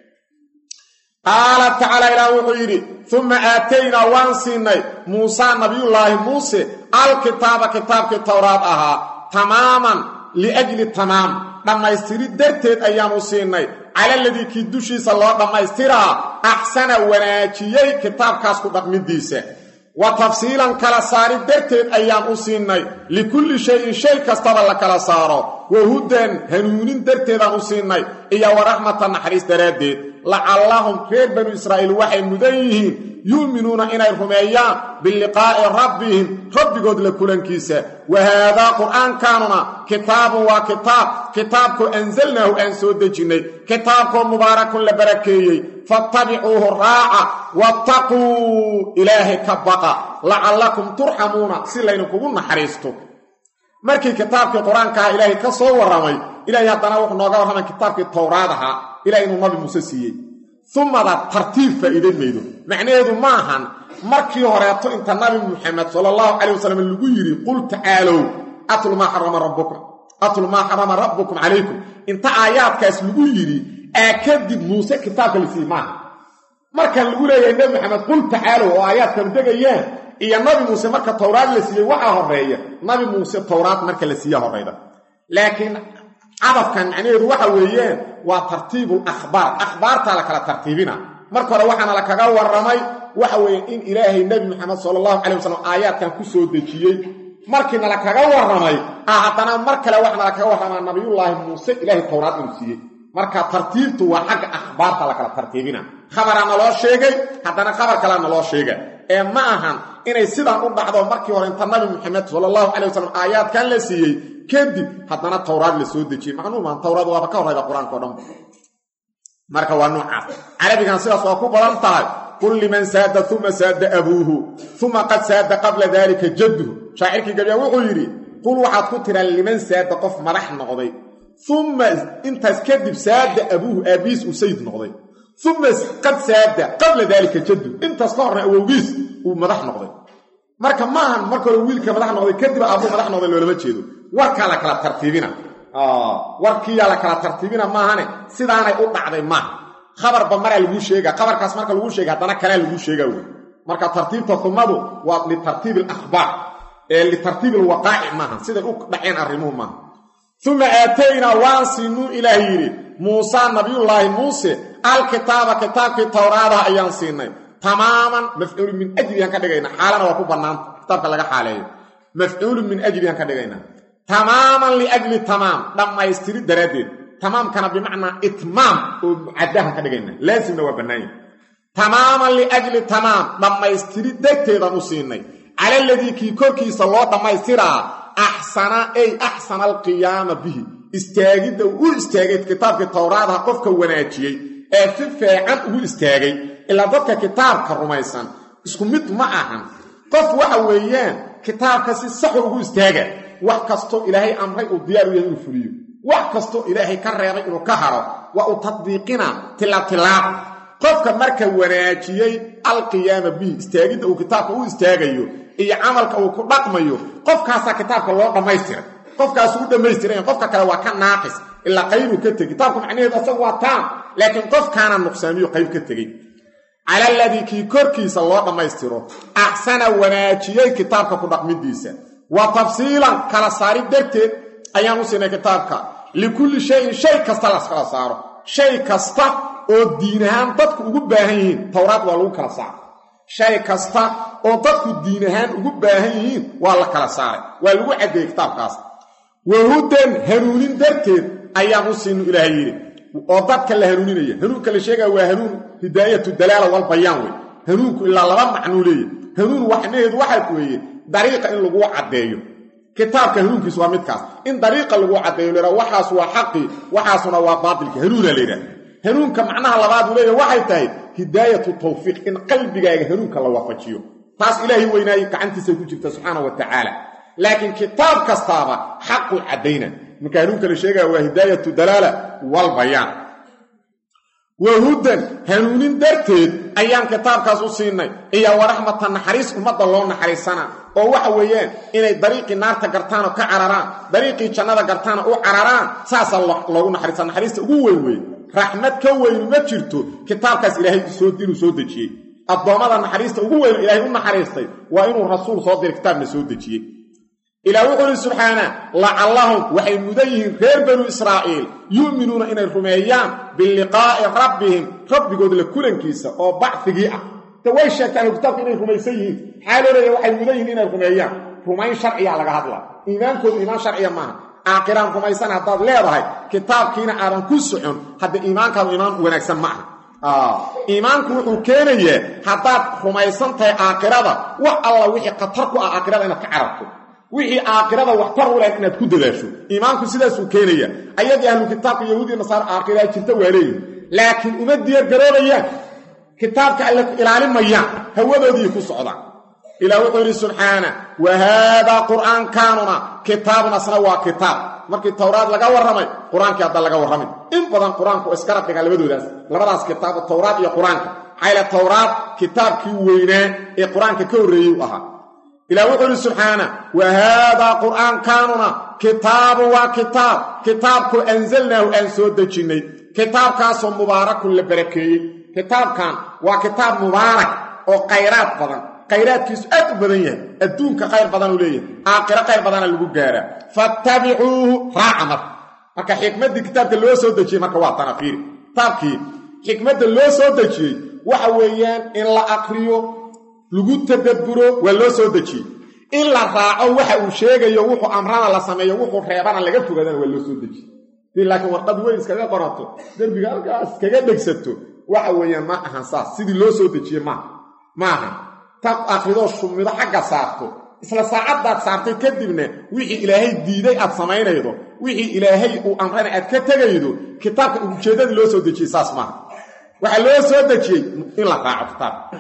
S1: qaala tacaala ilaah wuxuu yidhi uma aataynaa waan siinay muusaa nabiyullaahi muuse alkitaaba kitaabkii towraad ahaa tamaaman liajli tamaam dhammaystirid darteed ayaanu siinay cala ladii kii dushiisa loo dhammaystiraa axsana wanaajiyey kitaabkaas ku dhaqmidiisa wa tafsiilan kala saarid darteed ayaan u siinay likulli shayin shay kastaba la kala saaro wa hudan hanuunin darteedaan u siinay iyo wa raxmatan naxariis daraaddeed lacallahum reer banu israa'iil waxay mudan yihiin yu'minuuna inay rumeeyaan biliqaa'i rabbihim rabbigood la kulankiisa wa haadaa qur'aankaanuna kitaabun waa kitaab kitaabkoo ansalnaahu aan soo dejinnay kitaabkoo mubaarakun la barakeeyey fattabicuuhu raaca wattaquu ilaahay ka baqa lacallakum turxamuuna si laydinkugu naxariisto markii kitaabkii qur-aankaha ilaahay ka soo warramay ilaahay haddana wuxuu nooga warramay kitaabkii towraad ahaa ilaah inuu nabi muuse siiyey umada tartiib faa'iidayn maydo macnaheedu ma ahan markii horeeto inta nabi muxamed sala allahu calay wasalam lagu yidhi qul tacaalow atlu maa xarama rabbukum atlu maa xarama rabbukum calaykum inta aayaadkaas lagu yidhi aa kadib muuse kitaabka la siiyey maaha markaan lagu leeyahay nebi maxamed qul tacaalow oo aayaadkan degayaan iyo nabi muuse marka towraad la siiyey waxaa horeeya nabi muuse towraad marka la siiya horeyda laakiin cadafkan macnaheedu waxa weeyaan waa tartiibu akhbaar akhbaartaa la kala tartiibina marka hore waxaana la kaga warramay waxa weeye in ilaahay nebi maxamed sala allahu calay wasalam aayaadkan ku soo dejiyey markiina la kaga warramay ah haddana mar kale waxaana la kaga warramaa nabiyullaahi muuse ilaahay towraad inuu siiyey marka tartiibtu waa xagga akhbaarta la kala tartiibina khabaraa naloo sheegay haddana khabar kalea naloo sheega ee ma ahan inay sidaan u dhacdo markii hore inta nabi maxamed sala allahu calay wasalam aayaadkan la siiyey kadib haddana towraad la soo dejiyey macluumaan towraad waaba ka horrayda qur-aanka o dhan marka waa noocaas carabigan sidaas waa ku badan tahay qul liman saada uma saada abuuhu uma qad saada qabla daalika jadduhu shaacirkii gabyaan wuxuu yidhi qul waxaad ku tiraa liman saada qof madax noqday uma intaas kadib saada abuuhu aabbihiis uu sayid noqday uma qad saada qabla daalika jadduhu intaas ka horna awowgiis uu madax noqday marka maahan marka hore wiilka madax noqday kadib aabuu madax noqday loolama jeedo warkaa la kala tartiibina warkiiyaa la kala tartiibina maahane sidaanay u dhacday maaha khabarba maraa laguu sheega khabarkaas marka laguu sheega haddana kalea laguu sheegaa wey marka tartiibta humadu waa litartiibi alakhbaar ee litartiibi alwaqaa'ic maaha siday u dhaceen arrimuhu maaha uma aataynaa waan siinuu ilaah yidhi muusa nabiyullaahi muuse alkitaaba kitaabkii towraadaha ayaan siinay tamaaman mafcuulun min ajliyaan ka dhigayna xaalana waa ku bannaanta kitaabka laga xaaleeyo mafcuulun min ajliyaan ka dhigaynaa tamaaman liajli tamaam dhammaystiri daraaddeed tamaamkana bimacnaa itmaam oo mucadahan ka dhigayna laasimna waa bannaanya tamaaman liajli tamaam dhammaystiri darteedaan u siinay cala aladii kii korkiisa loo dhammaystiraa axsana ay axsana alqiyaama bihi istaagidda uu u istaagay kitaabkii towraadaha qofka wanaajiyey ee si feecan ugu istaagay ilaa dadka kitaabka rumaysan isku mid ma ahan qof waxa weeyaan kitaabka si saxu ugu istaaga wax kastoo ilaahay amray uu diyaar u yahay inuu fuliyo wax kastoo ilaahay ka reebay inuu ka haro waa uu tadbiiqina tilaab tilaab qofka marka wanaajiyey alqiyaama bihi istaagidda uu kitaabka u istaagayo iyo camalka uu ku dhaqmayo qofkaasaa kitaabka loo dhammaystiray qofkaasu u dhammaystiray qofka kale waa ka naaqis ilaa qaybuu ka tegey kitaabku macnaheedu asagu waa taam laakiin qofkaana nuqsaamiyo qayb ka tegey cala aladii kii korkiisa loo dhammaystiro axsana wanaajiyey kitaabka ku dhaqmidiisa wa tafsiilan kala saarid darteed ayaan u siinay kitaabka likulli shayin shay kasta laskala saaro shay kasta oo diin ahaan dadku ugu baahan yihiin towraad waa lagu kala saaro shay kasta oo dadku diin ahaan ugu baahan yihiin waa la kala saaray waa lagu caddeeyey kitaabkaas wahudan hanuunin darteed ayaan u siinu ilaahay yidhi oo dadka la hanuuninaya hanuunka la sheegaya waa hanuun hidaayatu dalaala walbayaan wey hanuunku ilaa laba macnuu leeyahy hanuun waxnaheedu waxaa weeye dariiqa in laguu caddeeyo kitaabka hanuunkiisu waa midkaas in dariiqa laguu caddeeyo la yidhaha waxaas waa xaqii waxaasuna waa baatilka hanuuna la yidhaha hanuunka macnaha labaad uu leeyahy waxay tahay hidaayatu tawfiiq in qalbigaaga hanuunka la waafajiyo taas ilaahay weynaayey gacantiisay ku jirta subxaana wa tacaala laakiin kitaab kastaaba xaqu caddayna marka hanuunka la sheegaya waa hidaayatu dalaala walbayaan wahudan hanuunin darteed ayaan kitaabkaas u siinay iyo waraxmata naxariis ummadda loo naxariisana oo waxa weeyaan inay dariiqii naarta gartaan oo ka cararaan dariiqii jannada gartaana u cararaan saasaa loogu naxariisa naxariista ugu weyn weyn raxmad ka weynu ma jirto kitaabkaas ilaahay inuu soo dejiyey addoommada naxariista ugu weyn ilaahay u naxariistay waa inuu rasuul soo diray kitaabna soo dejiyey ilaah wuxuu ihi subxaana lacallahum waxay mudan yihiin reer banu israa'iil yu'minuuna inay rumeeyaan biliqaa'i rabbihim rabbigood la kulankiisa oo bacfigii ah de way sheegtaan kitaabka inay rumaysan yihiin maxaa loo leeya waxay mudan yihiin inay rumeeyaan rumayn sharciyaa laga hadlaa iimaankoodu iimaan sharciya maaha aakiraan rumaysan haddaad leedahay kitaabkiina aadan ku socon hadda iimaankaadu iimaan wanaagsan ma aha iimaanku wuxuu keenayaa haddaad rumaysan tahay aakhirada wax alla wixii khatar ku ah aakhirada inaad ka carabto wixii aakhirada waxtar u leh inaad ku dadaasho iimaanku sidaasuu keenaya ayadii ahlu kitaabka yahuudiya nasaara aakhiraa jirta waa leeyihin laakiin uma diyaargaroobayaan kitaabka alle ilaalimayaan hawadoodii ku socdaan ilah wuxuu yidhi subxaana wa haadaa qur'aankaanuna kitaabun asna waa kitaab markii towraad laga warramay qur-aankii hadda laga warramay in badan qur-aanku iskala dhigaa labadoodaas labadaas kitaab towraad iyo qur-aanka maxayla towraad kitaabkii weynaa ee qur-aanka ka horreeyey u ahaa ilah wuxuu yidhi subxaana wa haadaa qur'aankaanuna kitaabun waa kitaab kitaabku anzalnaahu aan soo dejinnay kitaabkaasoo mubaarakun la barakeeyey kitaabkan waa kitaab mubaarak oo khayraad badan khayraadkiisu aad u badan yahay adduunka khayr badanuu leeyahay aakhiro khayr badana lagu gaaraa fattabicuuhu raaca marka marka xikmaddii kitaabka loo soo dejiyey marka waa tana fiiri kitaabkii xikmadda loo soo dejiyey waxa weeyaan in la aqriyo lagu tadabburo waa loo soo dejiyey in la raaco waxa uu sheegayo wuxuu amrana la sameeyo wuxuu reebana laga fogaadana waa loo soo dejiyey dii laakiin warqad weyn iskaga qorato derbiga halkaas kaga dhegsato waxa weeyaan ma ahan saas sidii loo soo dejiyey maaha ma ahan tab akridoo shumido xagga saarto isla saacaddaad saartay kadibna wixii ilaahay diiday aad samaynaydo wixii ilaahay uu amrana aad ka tegaydo kitaabka ujeeddadii loo soo dejiyey saas maaha waxaa loo soo dejiyey in la raaco kitaabka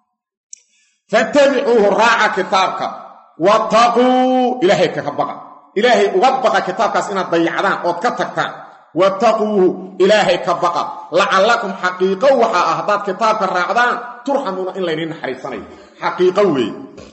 S1: fattabicuuhu raaca kitaabka wattaquu ilaahay kaga baqa ilaahay uga baqa kitaabkaas inaad dayacdaan ood ka tagtaan wattaquuhu ilaahay ka baqa lacallakum xaqiiqo waxaa ah haddaad kitaabka raacdaan turxamuuna in laydiin naxariisanayo xaqiiqo weeye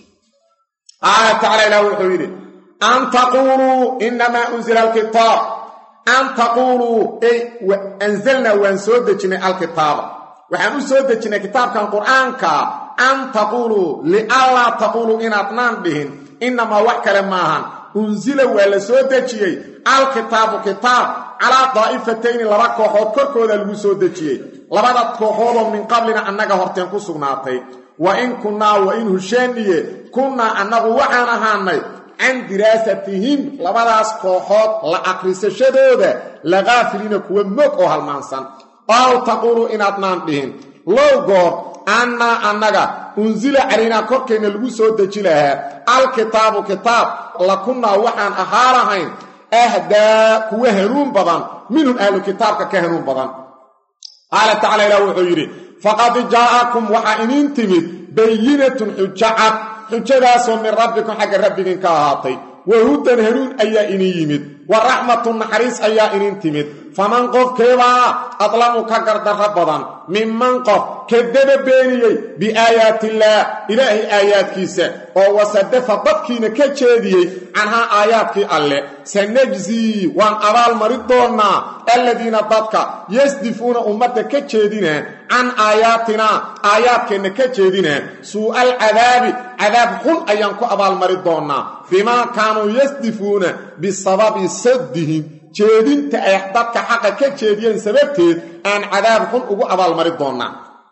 S1: qaala tacala ilah wuxuu yidhi an taquuluu inamaa unzila alkitaab an taquuluu ey anzalnaa waan soo dejinnay alkitaaba waxaan u soo dejinnay kitaabkan qur'aanka an taquuluu lianlaa taquuluu inaadnaan dhihin inamaa wax kale maahan unsila waa la soo dejiyey alkitaabu kitaab calaa daa'ifatayni laba kooxood korkooda lagu soo dejiyey labada kooxoodoo min qablina annaga horteen ku sugnaatay wa in kunnaa wa in hushaaniye kunnaa annagu waxaan ahaanay can diraasatihim labadaas kooxood la aqrisashadooda lakaafiliina kuwa moog oo halmaansan ow taquuluu inaadnaan dhihin low goor annaa annaga unsila calaynaa korkeenna lagu soo deji lahaa alkitaabu kitaab lakunnaa waxaan ahaa lahayn ahdaa kuwa hanuun badan minhum ahlu kitaabka ka hanuun badan qaala tacala ilah wuxuu yidhi faqad jaa'akum waxaa iniin timid bayinatun xujo cad xujadaasoo min rabbikum xagga rabbigiin ka ahaatay wa hudan hanuun ayaa iniin yimid wa raxmatun naxariis ayaa iniin timid faman qofkeebaa adlamu ka gardarro badan minman qof kadaba beeniyey biaayaatiillaah ilaahay aayaadkiisa oo wasadafa dadkiina ka jeediyey canhaa aayaadkii alle sanajzii waan abaalmari doonnaa alladiina dadka yasdifuuna ummadda ka jeedinaa can aayaatinaa aayaadkeenna ka jeedinaa suu'al cadaabi cadaab xun ayaan ku abaalmari doonnaa bimaa kaanuu yasdifuuna bisababi saddihim jeedinta ay dadka xaqa ka jeediyeen sababteed aan cadaab xun ugu abaalmari doonnaa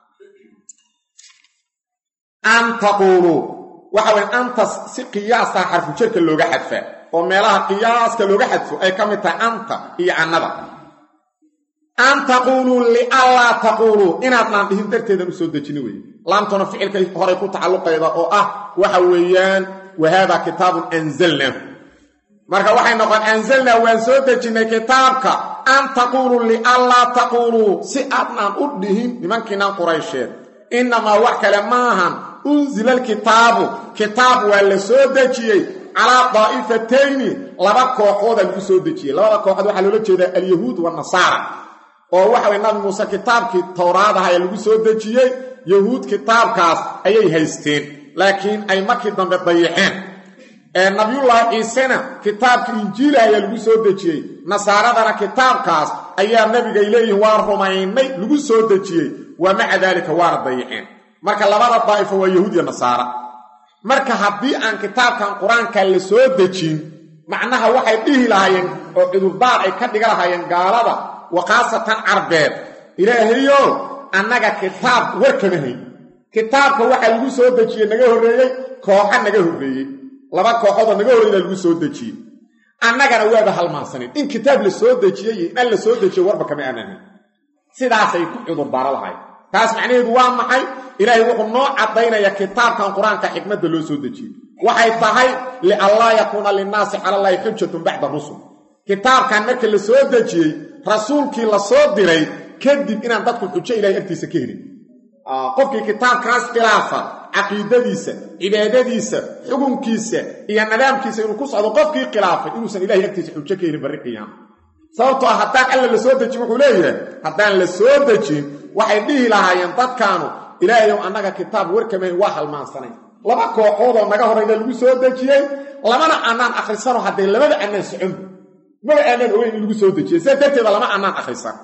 S1: an taquuluu waxa weye antas si qiyaastaa xarfujarka looga xadfaa oo meelaha qiyaaska looga xadfo ay ka mid tahay anta iyo cannada an taquuluu lianlaa taquuluu inaadnaan dhihin darteedan u soo dejini weye laamtuna ficilkay horay ku tacalluqayda oo ah waxa weeyaan wahaadaa kitaabun anzalnaahu marka waxay noqon anzalnaa waan soo dejinnay kitaabka an taquuluu lianlaa taquuluu si aadnaan u dhihin nimankiinaan quraysheed innamaa wax kale maahan unsila alkitaabu kitaab waa la soo dejiyey calaa daa'ifatayni laba kooxooda lagu soo dejiyey labada kooxood waxaa loola jeedaa alyahuud wanasaara oo waxa way nabi muuse kitaabkii towraadaha ee lagu soo dejiyey yahuud kitaabkaas ayay haysteen laakiin ay markii dambe dayaceen nabiyullaahi ciisena kitaabka injiila ayaa lagu soo dejiyey nasaaradana kitaabkaas ayaa nebigay leeyihin waa rumaynay lagu soo dejiyey wa maca daalika waana dayaceen marka labada daa'ifo waa yahuud iyo nasaara marka haddii aan kitaabkan qur-aanka la soo dejin macnaha waxay dhihi lahaayeen oo cudurdaar ay ka dhiga lahaayeen gaalada wa khaasatan carbeed ilaahayo annaga kitaab war kama hayn kitaabka waxaa lagu soo dejiyey naga horreeyey kooxa naga horreeyey laba kooxoodoo naga horreeyna lagu soo dejiyey annagana waaba halmaansanin in kitaab la soo dejiyey iyo in la soo dejiyo warba kama aananin sidaasay ku cudurdaaro lahayd taas macnaheedu waa maxay ilaahay wuxuu noo caddaynaya kitaabkan qur-aanka xikmadda loo soo dejiyey waxay tahay lianlaa yakuuna linnaasi cala allaahi xujatun bacda rusul kitaabkan marka la soo dejiyey rasuulkii la soo diray kadib inaan dadku xujo ilahay agtiisa ka helin qofkii kitaabkaas khilaafa caqiidadiisa cibaadadiisa xukunkiisa iyo nidaamkiisa inuu ku socdo qofkii khilaafay inuusan ilahay agtiisa xujo ka helin barri qiyaama sababtoo ah haddaan alla la soo dejin wuxuu leeyahay haddaan la soo dejin waxay dhihi lahaayeen dadkaanu ilaahayow annaga kitaab warkamayn waa halmaansanayn laba kooxoodoo naga horrayna lagu soo dejiyey lamana annaan akhrisano haddee labada annaan socon maba aanaan ogeyn in lagu soo dejiyey sidaas darteeda lama annaan akhrisan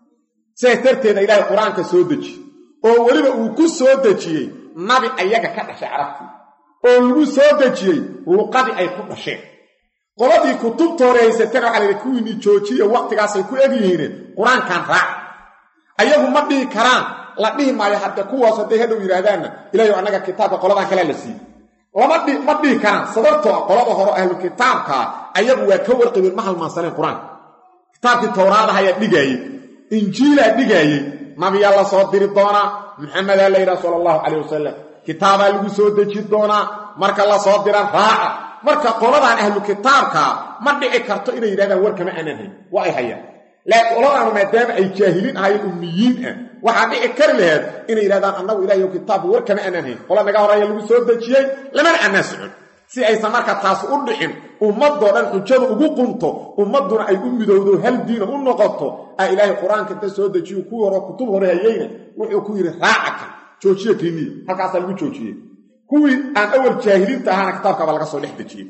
S1: sidaas darteeda ilaahay qur-aanka soo dejiye oo weliba uu ku soo dejiyey nabi ayaga ka dhashay carabtii oo lagu soo dejiyey luqadii ay ku dhasheen qoladii kutubta hore haysatana waxaa layihi kuwiinii joojiya wakhtigaasay ku egyihiine qur-aankan raac ayagu ma dhihi karaan la dhihi maayo hadde kuwaas hadday hadhow yidhaahdaanna ilahay annaga kitaabka qoladan kalea la siiyey lama dhi ma dhihi karaan sababtoo qolada hore ahlu kitaabkaa ayagu waa ka warqabeen ma halmaansaneen qur-aanka kitaabkii towraadaha ayaa dhigaayey injiilaa dhigaayey nabiyaa la soo diri doonaa maxamedaa la yidhaha sala allahu calayh wasalam kitaabaa lagu soo deji doonaa marka la soo dira raaca marka qoladan ahlu kitaabkaa ma dhici karto inay yidhahdaan war kama aanan hayn waa ay hayaan laakiin qoladaanu maadaama ay jaahiliin ahayen ummiyiin ah waxaa dhici kari laheed inay yidhahdaan annagu ilahiyo kitaabku war kama aanan hayn qola naga horaya lagu soo dejiyey lamana annaan socon si aysan marka taas u dhicin ummadoo dhan xujada ugu qunto ummadduna ay u midowdo hal diina u noqoto a ilaahay qur-aanka inta soo dejiyo kuwii hore kutub hore hayeyna wuxuu ku yidhi raacaka joojiye kiniya halkaasaa lagu joojiyey kuwii aan awal jaahiliinta ahaana kitaabkaaba laga soo dhex dejiyey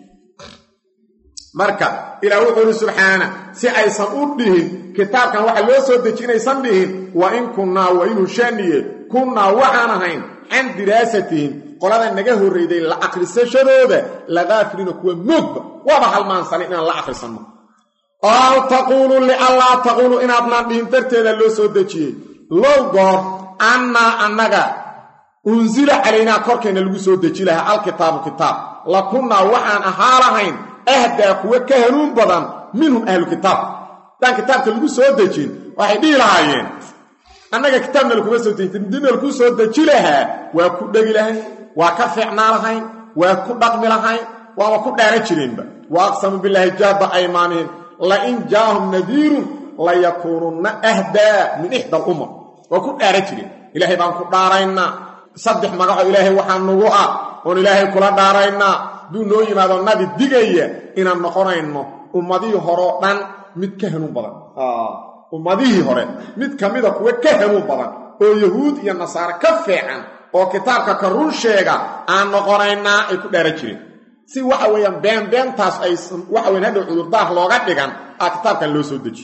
S1: marka ilaah wuxuu ihi subxaana si aysan u dhihin kitaabkan waxa loo soo deji inaysan dhihin wa in kunnaa wa inuu shaaniye kunnaa waxaan ahayn can diraasatihim qolada naga horreyday la akhrisashadooda ladaafilina kuwa moogba waaba halmaansanay inaan la akhrisanno ow taquulu lianlaa taquulu inaadnaan dhihin darteeda loo soo dejiyey low goor annaa annaga unsila calaynaa korkeenna lagu soo deji lahaa alkitaabu kitaab la kunnaa waxaan ahaa lahayn ahdaa kuwa ka hanuun badan minhum ahlu kitaab haddaan kitaabka lagu soo dejin waxay dhihi lahaayeen annaga kitaabna lakuma soo dejin dina laku soo deji lahaa waa ku dhegi lahayn waa ka fiicnaa lahayn waa ku dhaqmi lahayn waaba ku dhaara jireenba wa aqsamu bilaahi jaaba aymaanihim lain jaahum nadiirun layakuununna ahdaa min ixda alumar waa ku dhaara jireen ilaahay baan ku dhaaraynaa saddex magaco ilaahay waxaa nugu ah oon ilaahay kula dhaaraynaa hadduu noo yimaado nabi digaya inaan noqonayno ummadihii horeoo dhan mid ka hanuun badan ummadihii hore mid ka mida kuwa ka hanuun badan oo yahuud iyo nasaare ka fiican oo kitaabka ka run sheega aan noqonaynaa ay ku dhaara jireen si waxa weeyaan been beentaas aysan waxa weyan hadhow cudurdaar looga dhigan aa kitaabkan loo soo deji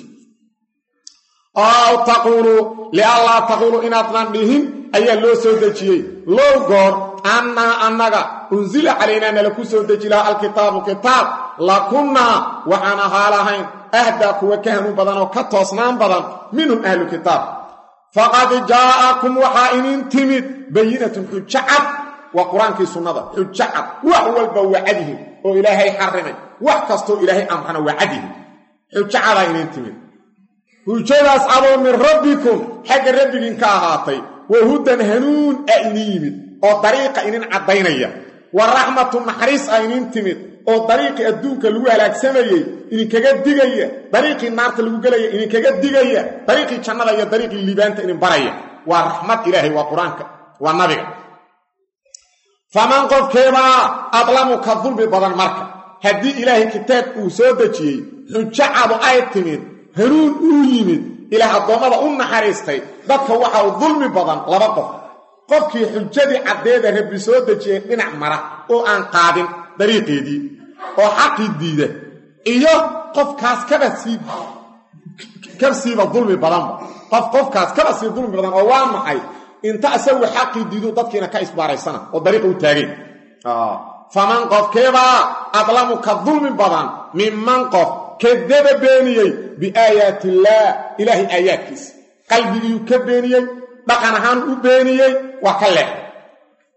S1: ow taquulu lianlaa taquulu inaadnan dhihin ayaa loo soo dejiyey low goor annaa annaga unsila calaynaa nala ku soo deji lahaa alkitaabu kitaab lakunnaa waxaan ahaa lahayn ahdaa kuwa ka hanuun badan oo ka toosnaan badan minhum ahlu kitaab faqad jaa'akum waxaa inin timid bayinatun xujo cad waa qur-aankii sunnada xujo cad wax walba waa cadyihin oo ilaahay xarimay wax kastoo ilaahay amrana waa cadyihin xujo cadaa inin timid hujadaas cadoo min rabbikum xagga rabbigiin ka ahaatay wa hudan hanuun a inin yimid oo dariiqa inin caddaynaya wa raxmatu naxariis a inin timid oo dariiqii adduunka lagu halaagsamayey idinkaga digaya dariiqii naarta lagu gelaya idinkaga digaya dariiqii jannada iyo dariiqii liibaanta idin baraya waa raxmad ilaahay waa qur-aanka waa nabiga faman qofkeebaa adlamu ka dulmi badan marka haddii ilaahay kitaab uu soo dejiyey xujo cadu ay timid hanuun uu yimid ilaah addoommada u naxariistay dadka waxa uu dulmi badan laba qof qofkii xujadii caddeeda rabbi soo dejiyey dhinac mara oo aan qaadin dariiqeedii oo xaqii diida iyo qofkaas kaba sii ka siiba dulmi badanba qof qofkaas kaba sii dulmi badan oo waa maxay inta isagu xaqii diidu dadkiina ka isbaaraysana oo dariiqa u taageen faman qofkeebaa adlamu ka dulmi badan minman qof kadaba beeniyey biaayaati illaah ilaahay aayaadkiisa qalbigiiuu ka beeniyey dhaqan ahaan u beeniyey waa ka leex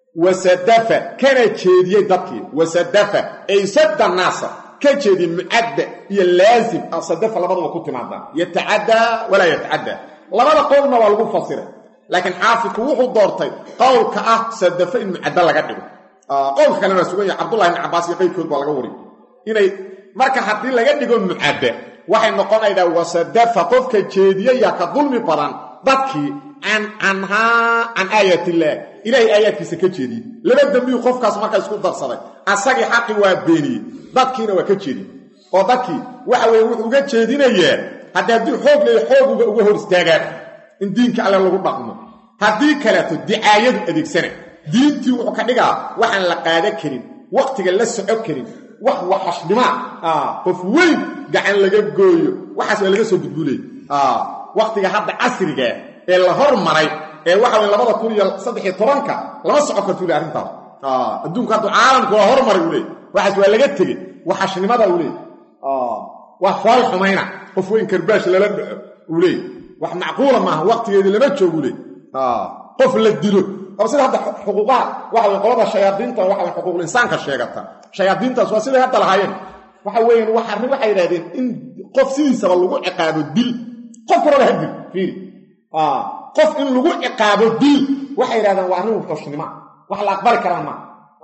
S1: wasadafa kana jeediyey dadkii wasadafa ay sadda naasa ka jeediyey mucadda iyo laazim sadafa labaduba ku timaadaa yatacaddaa walaa yatacaddaa labada qowlna waa lagu fasiray laakiin xaafidku wuxuu doortay qowlka ah sadafa in mucaddo laga dhigo qowlka kalena waa sugan yahay cabdullahi ibn cabbaas iyo qayrkood baa laga wariy inay marka haddii laga dhigo mucadda waxay noqonaydaa wasadafa qofka jeediyayaa ka dulmi badan dadkii can canhaa can aayat illaah ilaahay aayaadkiisa ka jeediyey laba dembiyu qofkaas marka isku darsaday asagii xaqi waa beeniyey dadkiina waa ka jeediyey oo dadkii waxa weye wuxuu uga jeedinayaa haddii haddii xoog leeya xooguba uga hor istaagaan in diinka alle lagu dhaqmo haddii kaleeto dicaayadu adeegsana diintii wuxuu ka dhigaa waxaan la qaada karin wakhtiga la soco karin wax waxashnima qof weyn gacan laga gooyo waxaas waa laga soo gudbulay wakhtiga hadda casrigaa ee la hormaray ee waxa weye labada kun iyo saddexiyo tobanka lama soco karto ule arrintaas adduunku haddu caalamku waa hormaray uu leey waxaas waa laga tegey waxashnimada uu leey waa fool xumayna qof weyn karbaash lala dhaco uu leey wax macquula maaha wakhtigeedii lama joogu leey qof la dilo oo sida hadda xuquuqaha waxa weye qolada shayaadiinta waxa weye xuquuqul insaanka sheegata shayaadiintaas waa siday hadda lahaayeen waxa weeyaan waxa arrin waxay yidhahdeen in qof sidiisaba lagu ciqaabo dil qof kuraba ha dil fiiri qof in lagu ciqaabo dil waxay yidhahdeen waa arrin wuxuushnima wax la aqbali karaan maa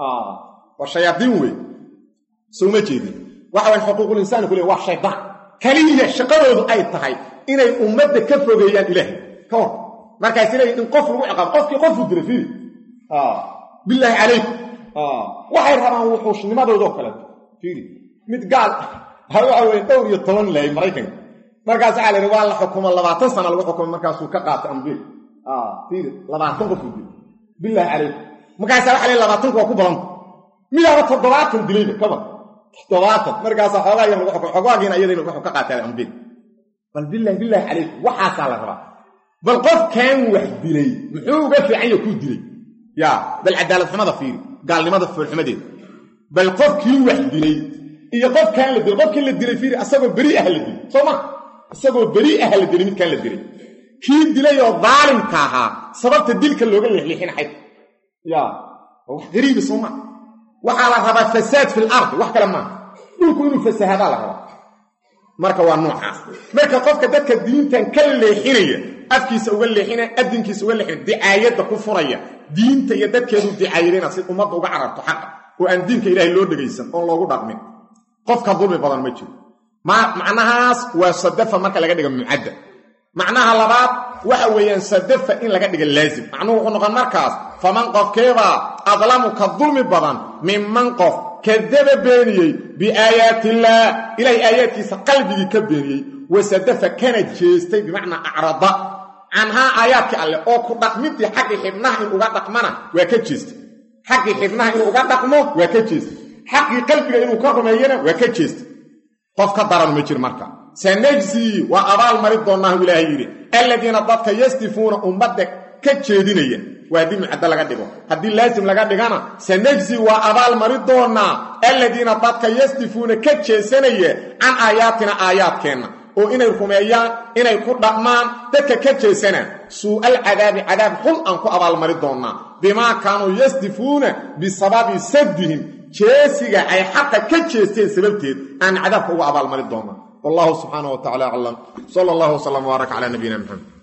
S1: waa shayaadiin wey sowma jeedin waxa weye xuquuqul insaani ku le waa shaydaan kaliya shaqadoodu ay tahay inay ummadda ka fogeeyaan ilaahay ka hor markaas leeyiin in qof lagu ciqaabo qofkii qofuu dilay fiiri bilaahi calaykum waxay rabaan wuxuushnimadoodoo kaleeto fiiri mid gaal waxa weye dhowr iyo toban lahay maraykanka markaas waxaa la yidhi waa la xukumo labaatan sana lagu xukumo markaasuu ka qaatay ambiil fiiri labaatan qofuu dilay bilaahi calaykum markaasa waxa leey labaatanku waa ku badanta midaaba toddobaatan dilayba kaba toddobaatan markaasa xoogaa yar lagu xukumo xogaagiina iyadayna wuxuu ka qaatay ambiil bal bilaahi bilaahi calaykum waxaasaa la rabaa bal qofkan wax dilay muxuu uga fiican ya kuu dilay ya bal cadaalad xumada fiiri gaalnimada foolxumadeeda bal qofkii wax dilay iyo qofkaan la dilay qofkii la dilay fiiri asagoo beri ah la dilay soo ma isagoo beri ah la dilay midkaan la dilay kii dilay oo daalimka ahaa sababta dilka looga leexleexinaxay ya wax gariibi soo ma waxaa la rabaa fasaad fil ardi wax kale maaha dhulku inuu fasahadaa la rabaa marka waa noocaas marka qofka dadka diintan ka leexinaya afkiisa uga leexina adinkiisa uga leexina dicaayadda ku furaya diinta iyo dadkeedu dicaayadayna si ummadda uga cararto xaqa oo aan diinka ilaahay loo dhegaysan oon loogu dhaqmin qofka dulmi badan ma jiro macnahaas waa sadafa marka laga dhiga mucadda macnaha labaad waxa weeyaan sadafa in laga dhiga laazim macnuhu wuxuu noqon markaas faman qofkeebaa adlamu ka dulmi badan minman qof kadaba beeniyey biaayaati illaah ilaahay aayaadkiisa qalbigii ka beeniyey wasadafa kana jeestay bimacnaa acrada canhaa aayaadkii alleh oo ku dhaqmidii xaggii xibnaha in uga dhaqmana waa ka jeestay xaggii xibnaha inuu uga dhaqmo waa ka jeestay xaqii qalbiga inuu ka rumeeyana waa ka jeestay qof ka daran ma jir marka sanajsii waa abaal mari doonnaahu ilaahay yidhi alladiina dadka yasdifuuna ummadda ka jeedinaya waa haddii mucaddo laga dhigo haddii laasim laga dhigana sanajsi waa abaal mari doonnaa alladiina dadka yasdifuuna ka jeesanaya can aayaatina aayaadkeenna oo inay rumeeyaan inay ku dhaqmaan dadka ka jeesanaan suu'al cadaabi cadaab xun aan ku abaalmari doonnaa bimaa kaanuu yasdifuuna bisababi saddihim jeesiga ay xaqa ka jeesteen sababteed aan cadaabka uga abaalmari doonnaa wallahu subxaana wa tacala aclam sala allahu wslam wbaarak calaa nabiyina maxamed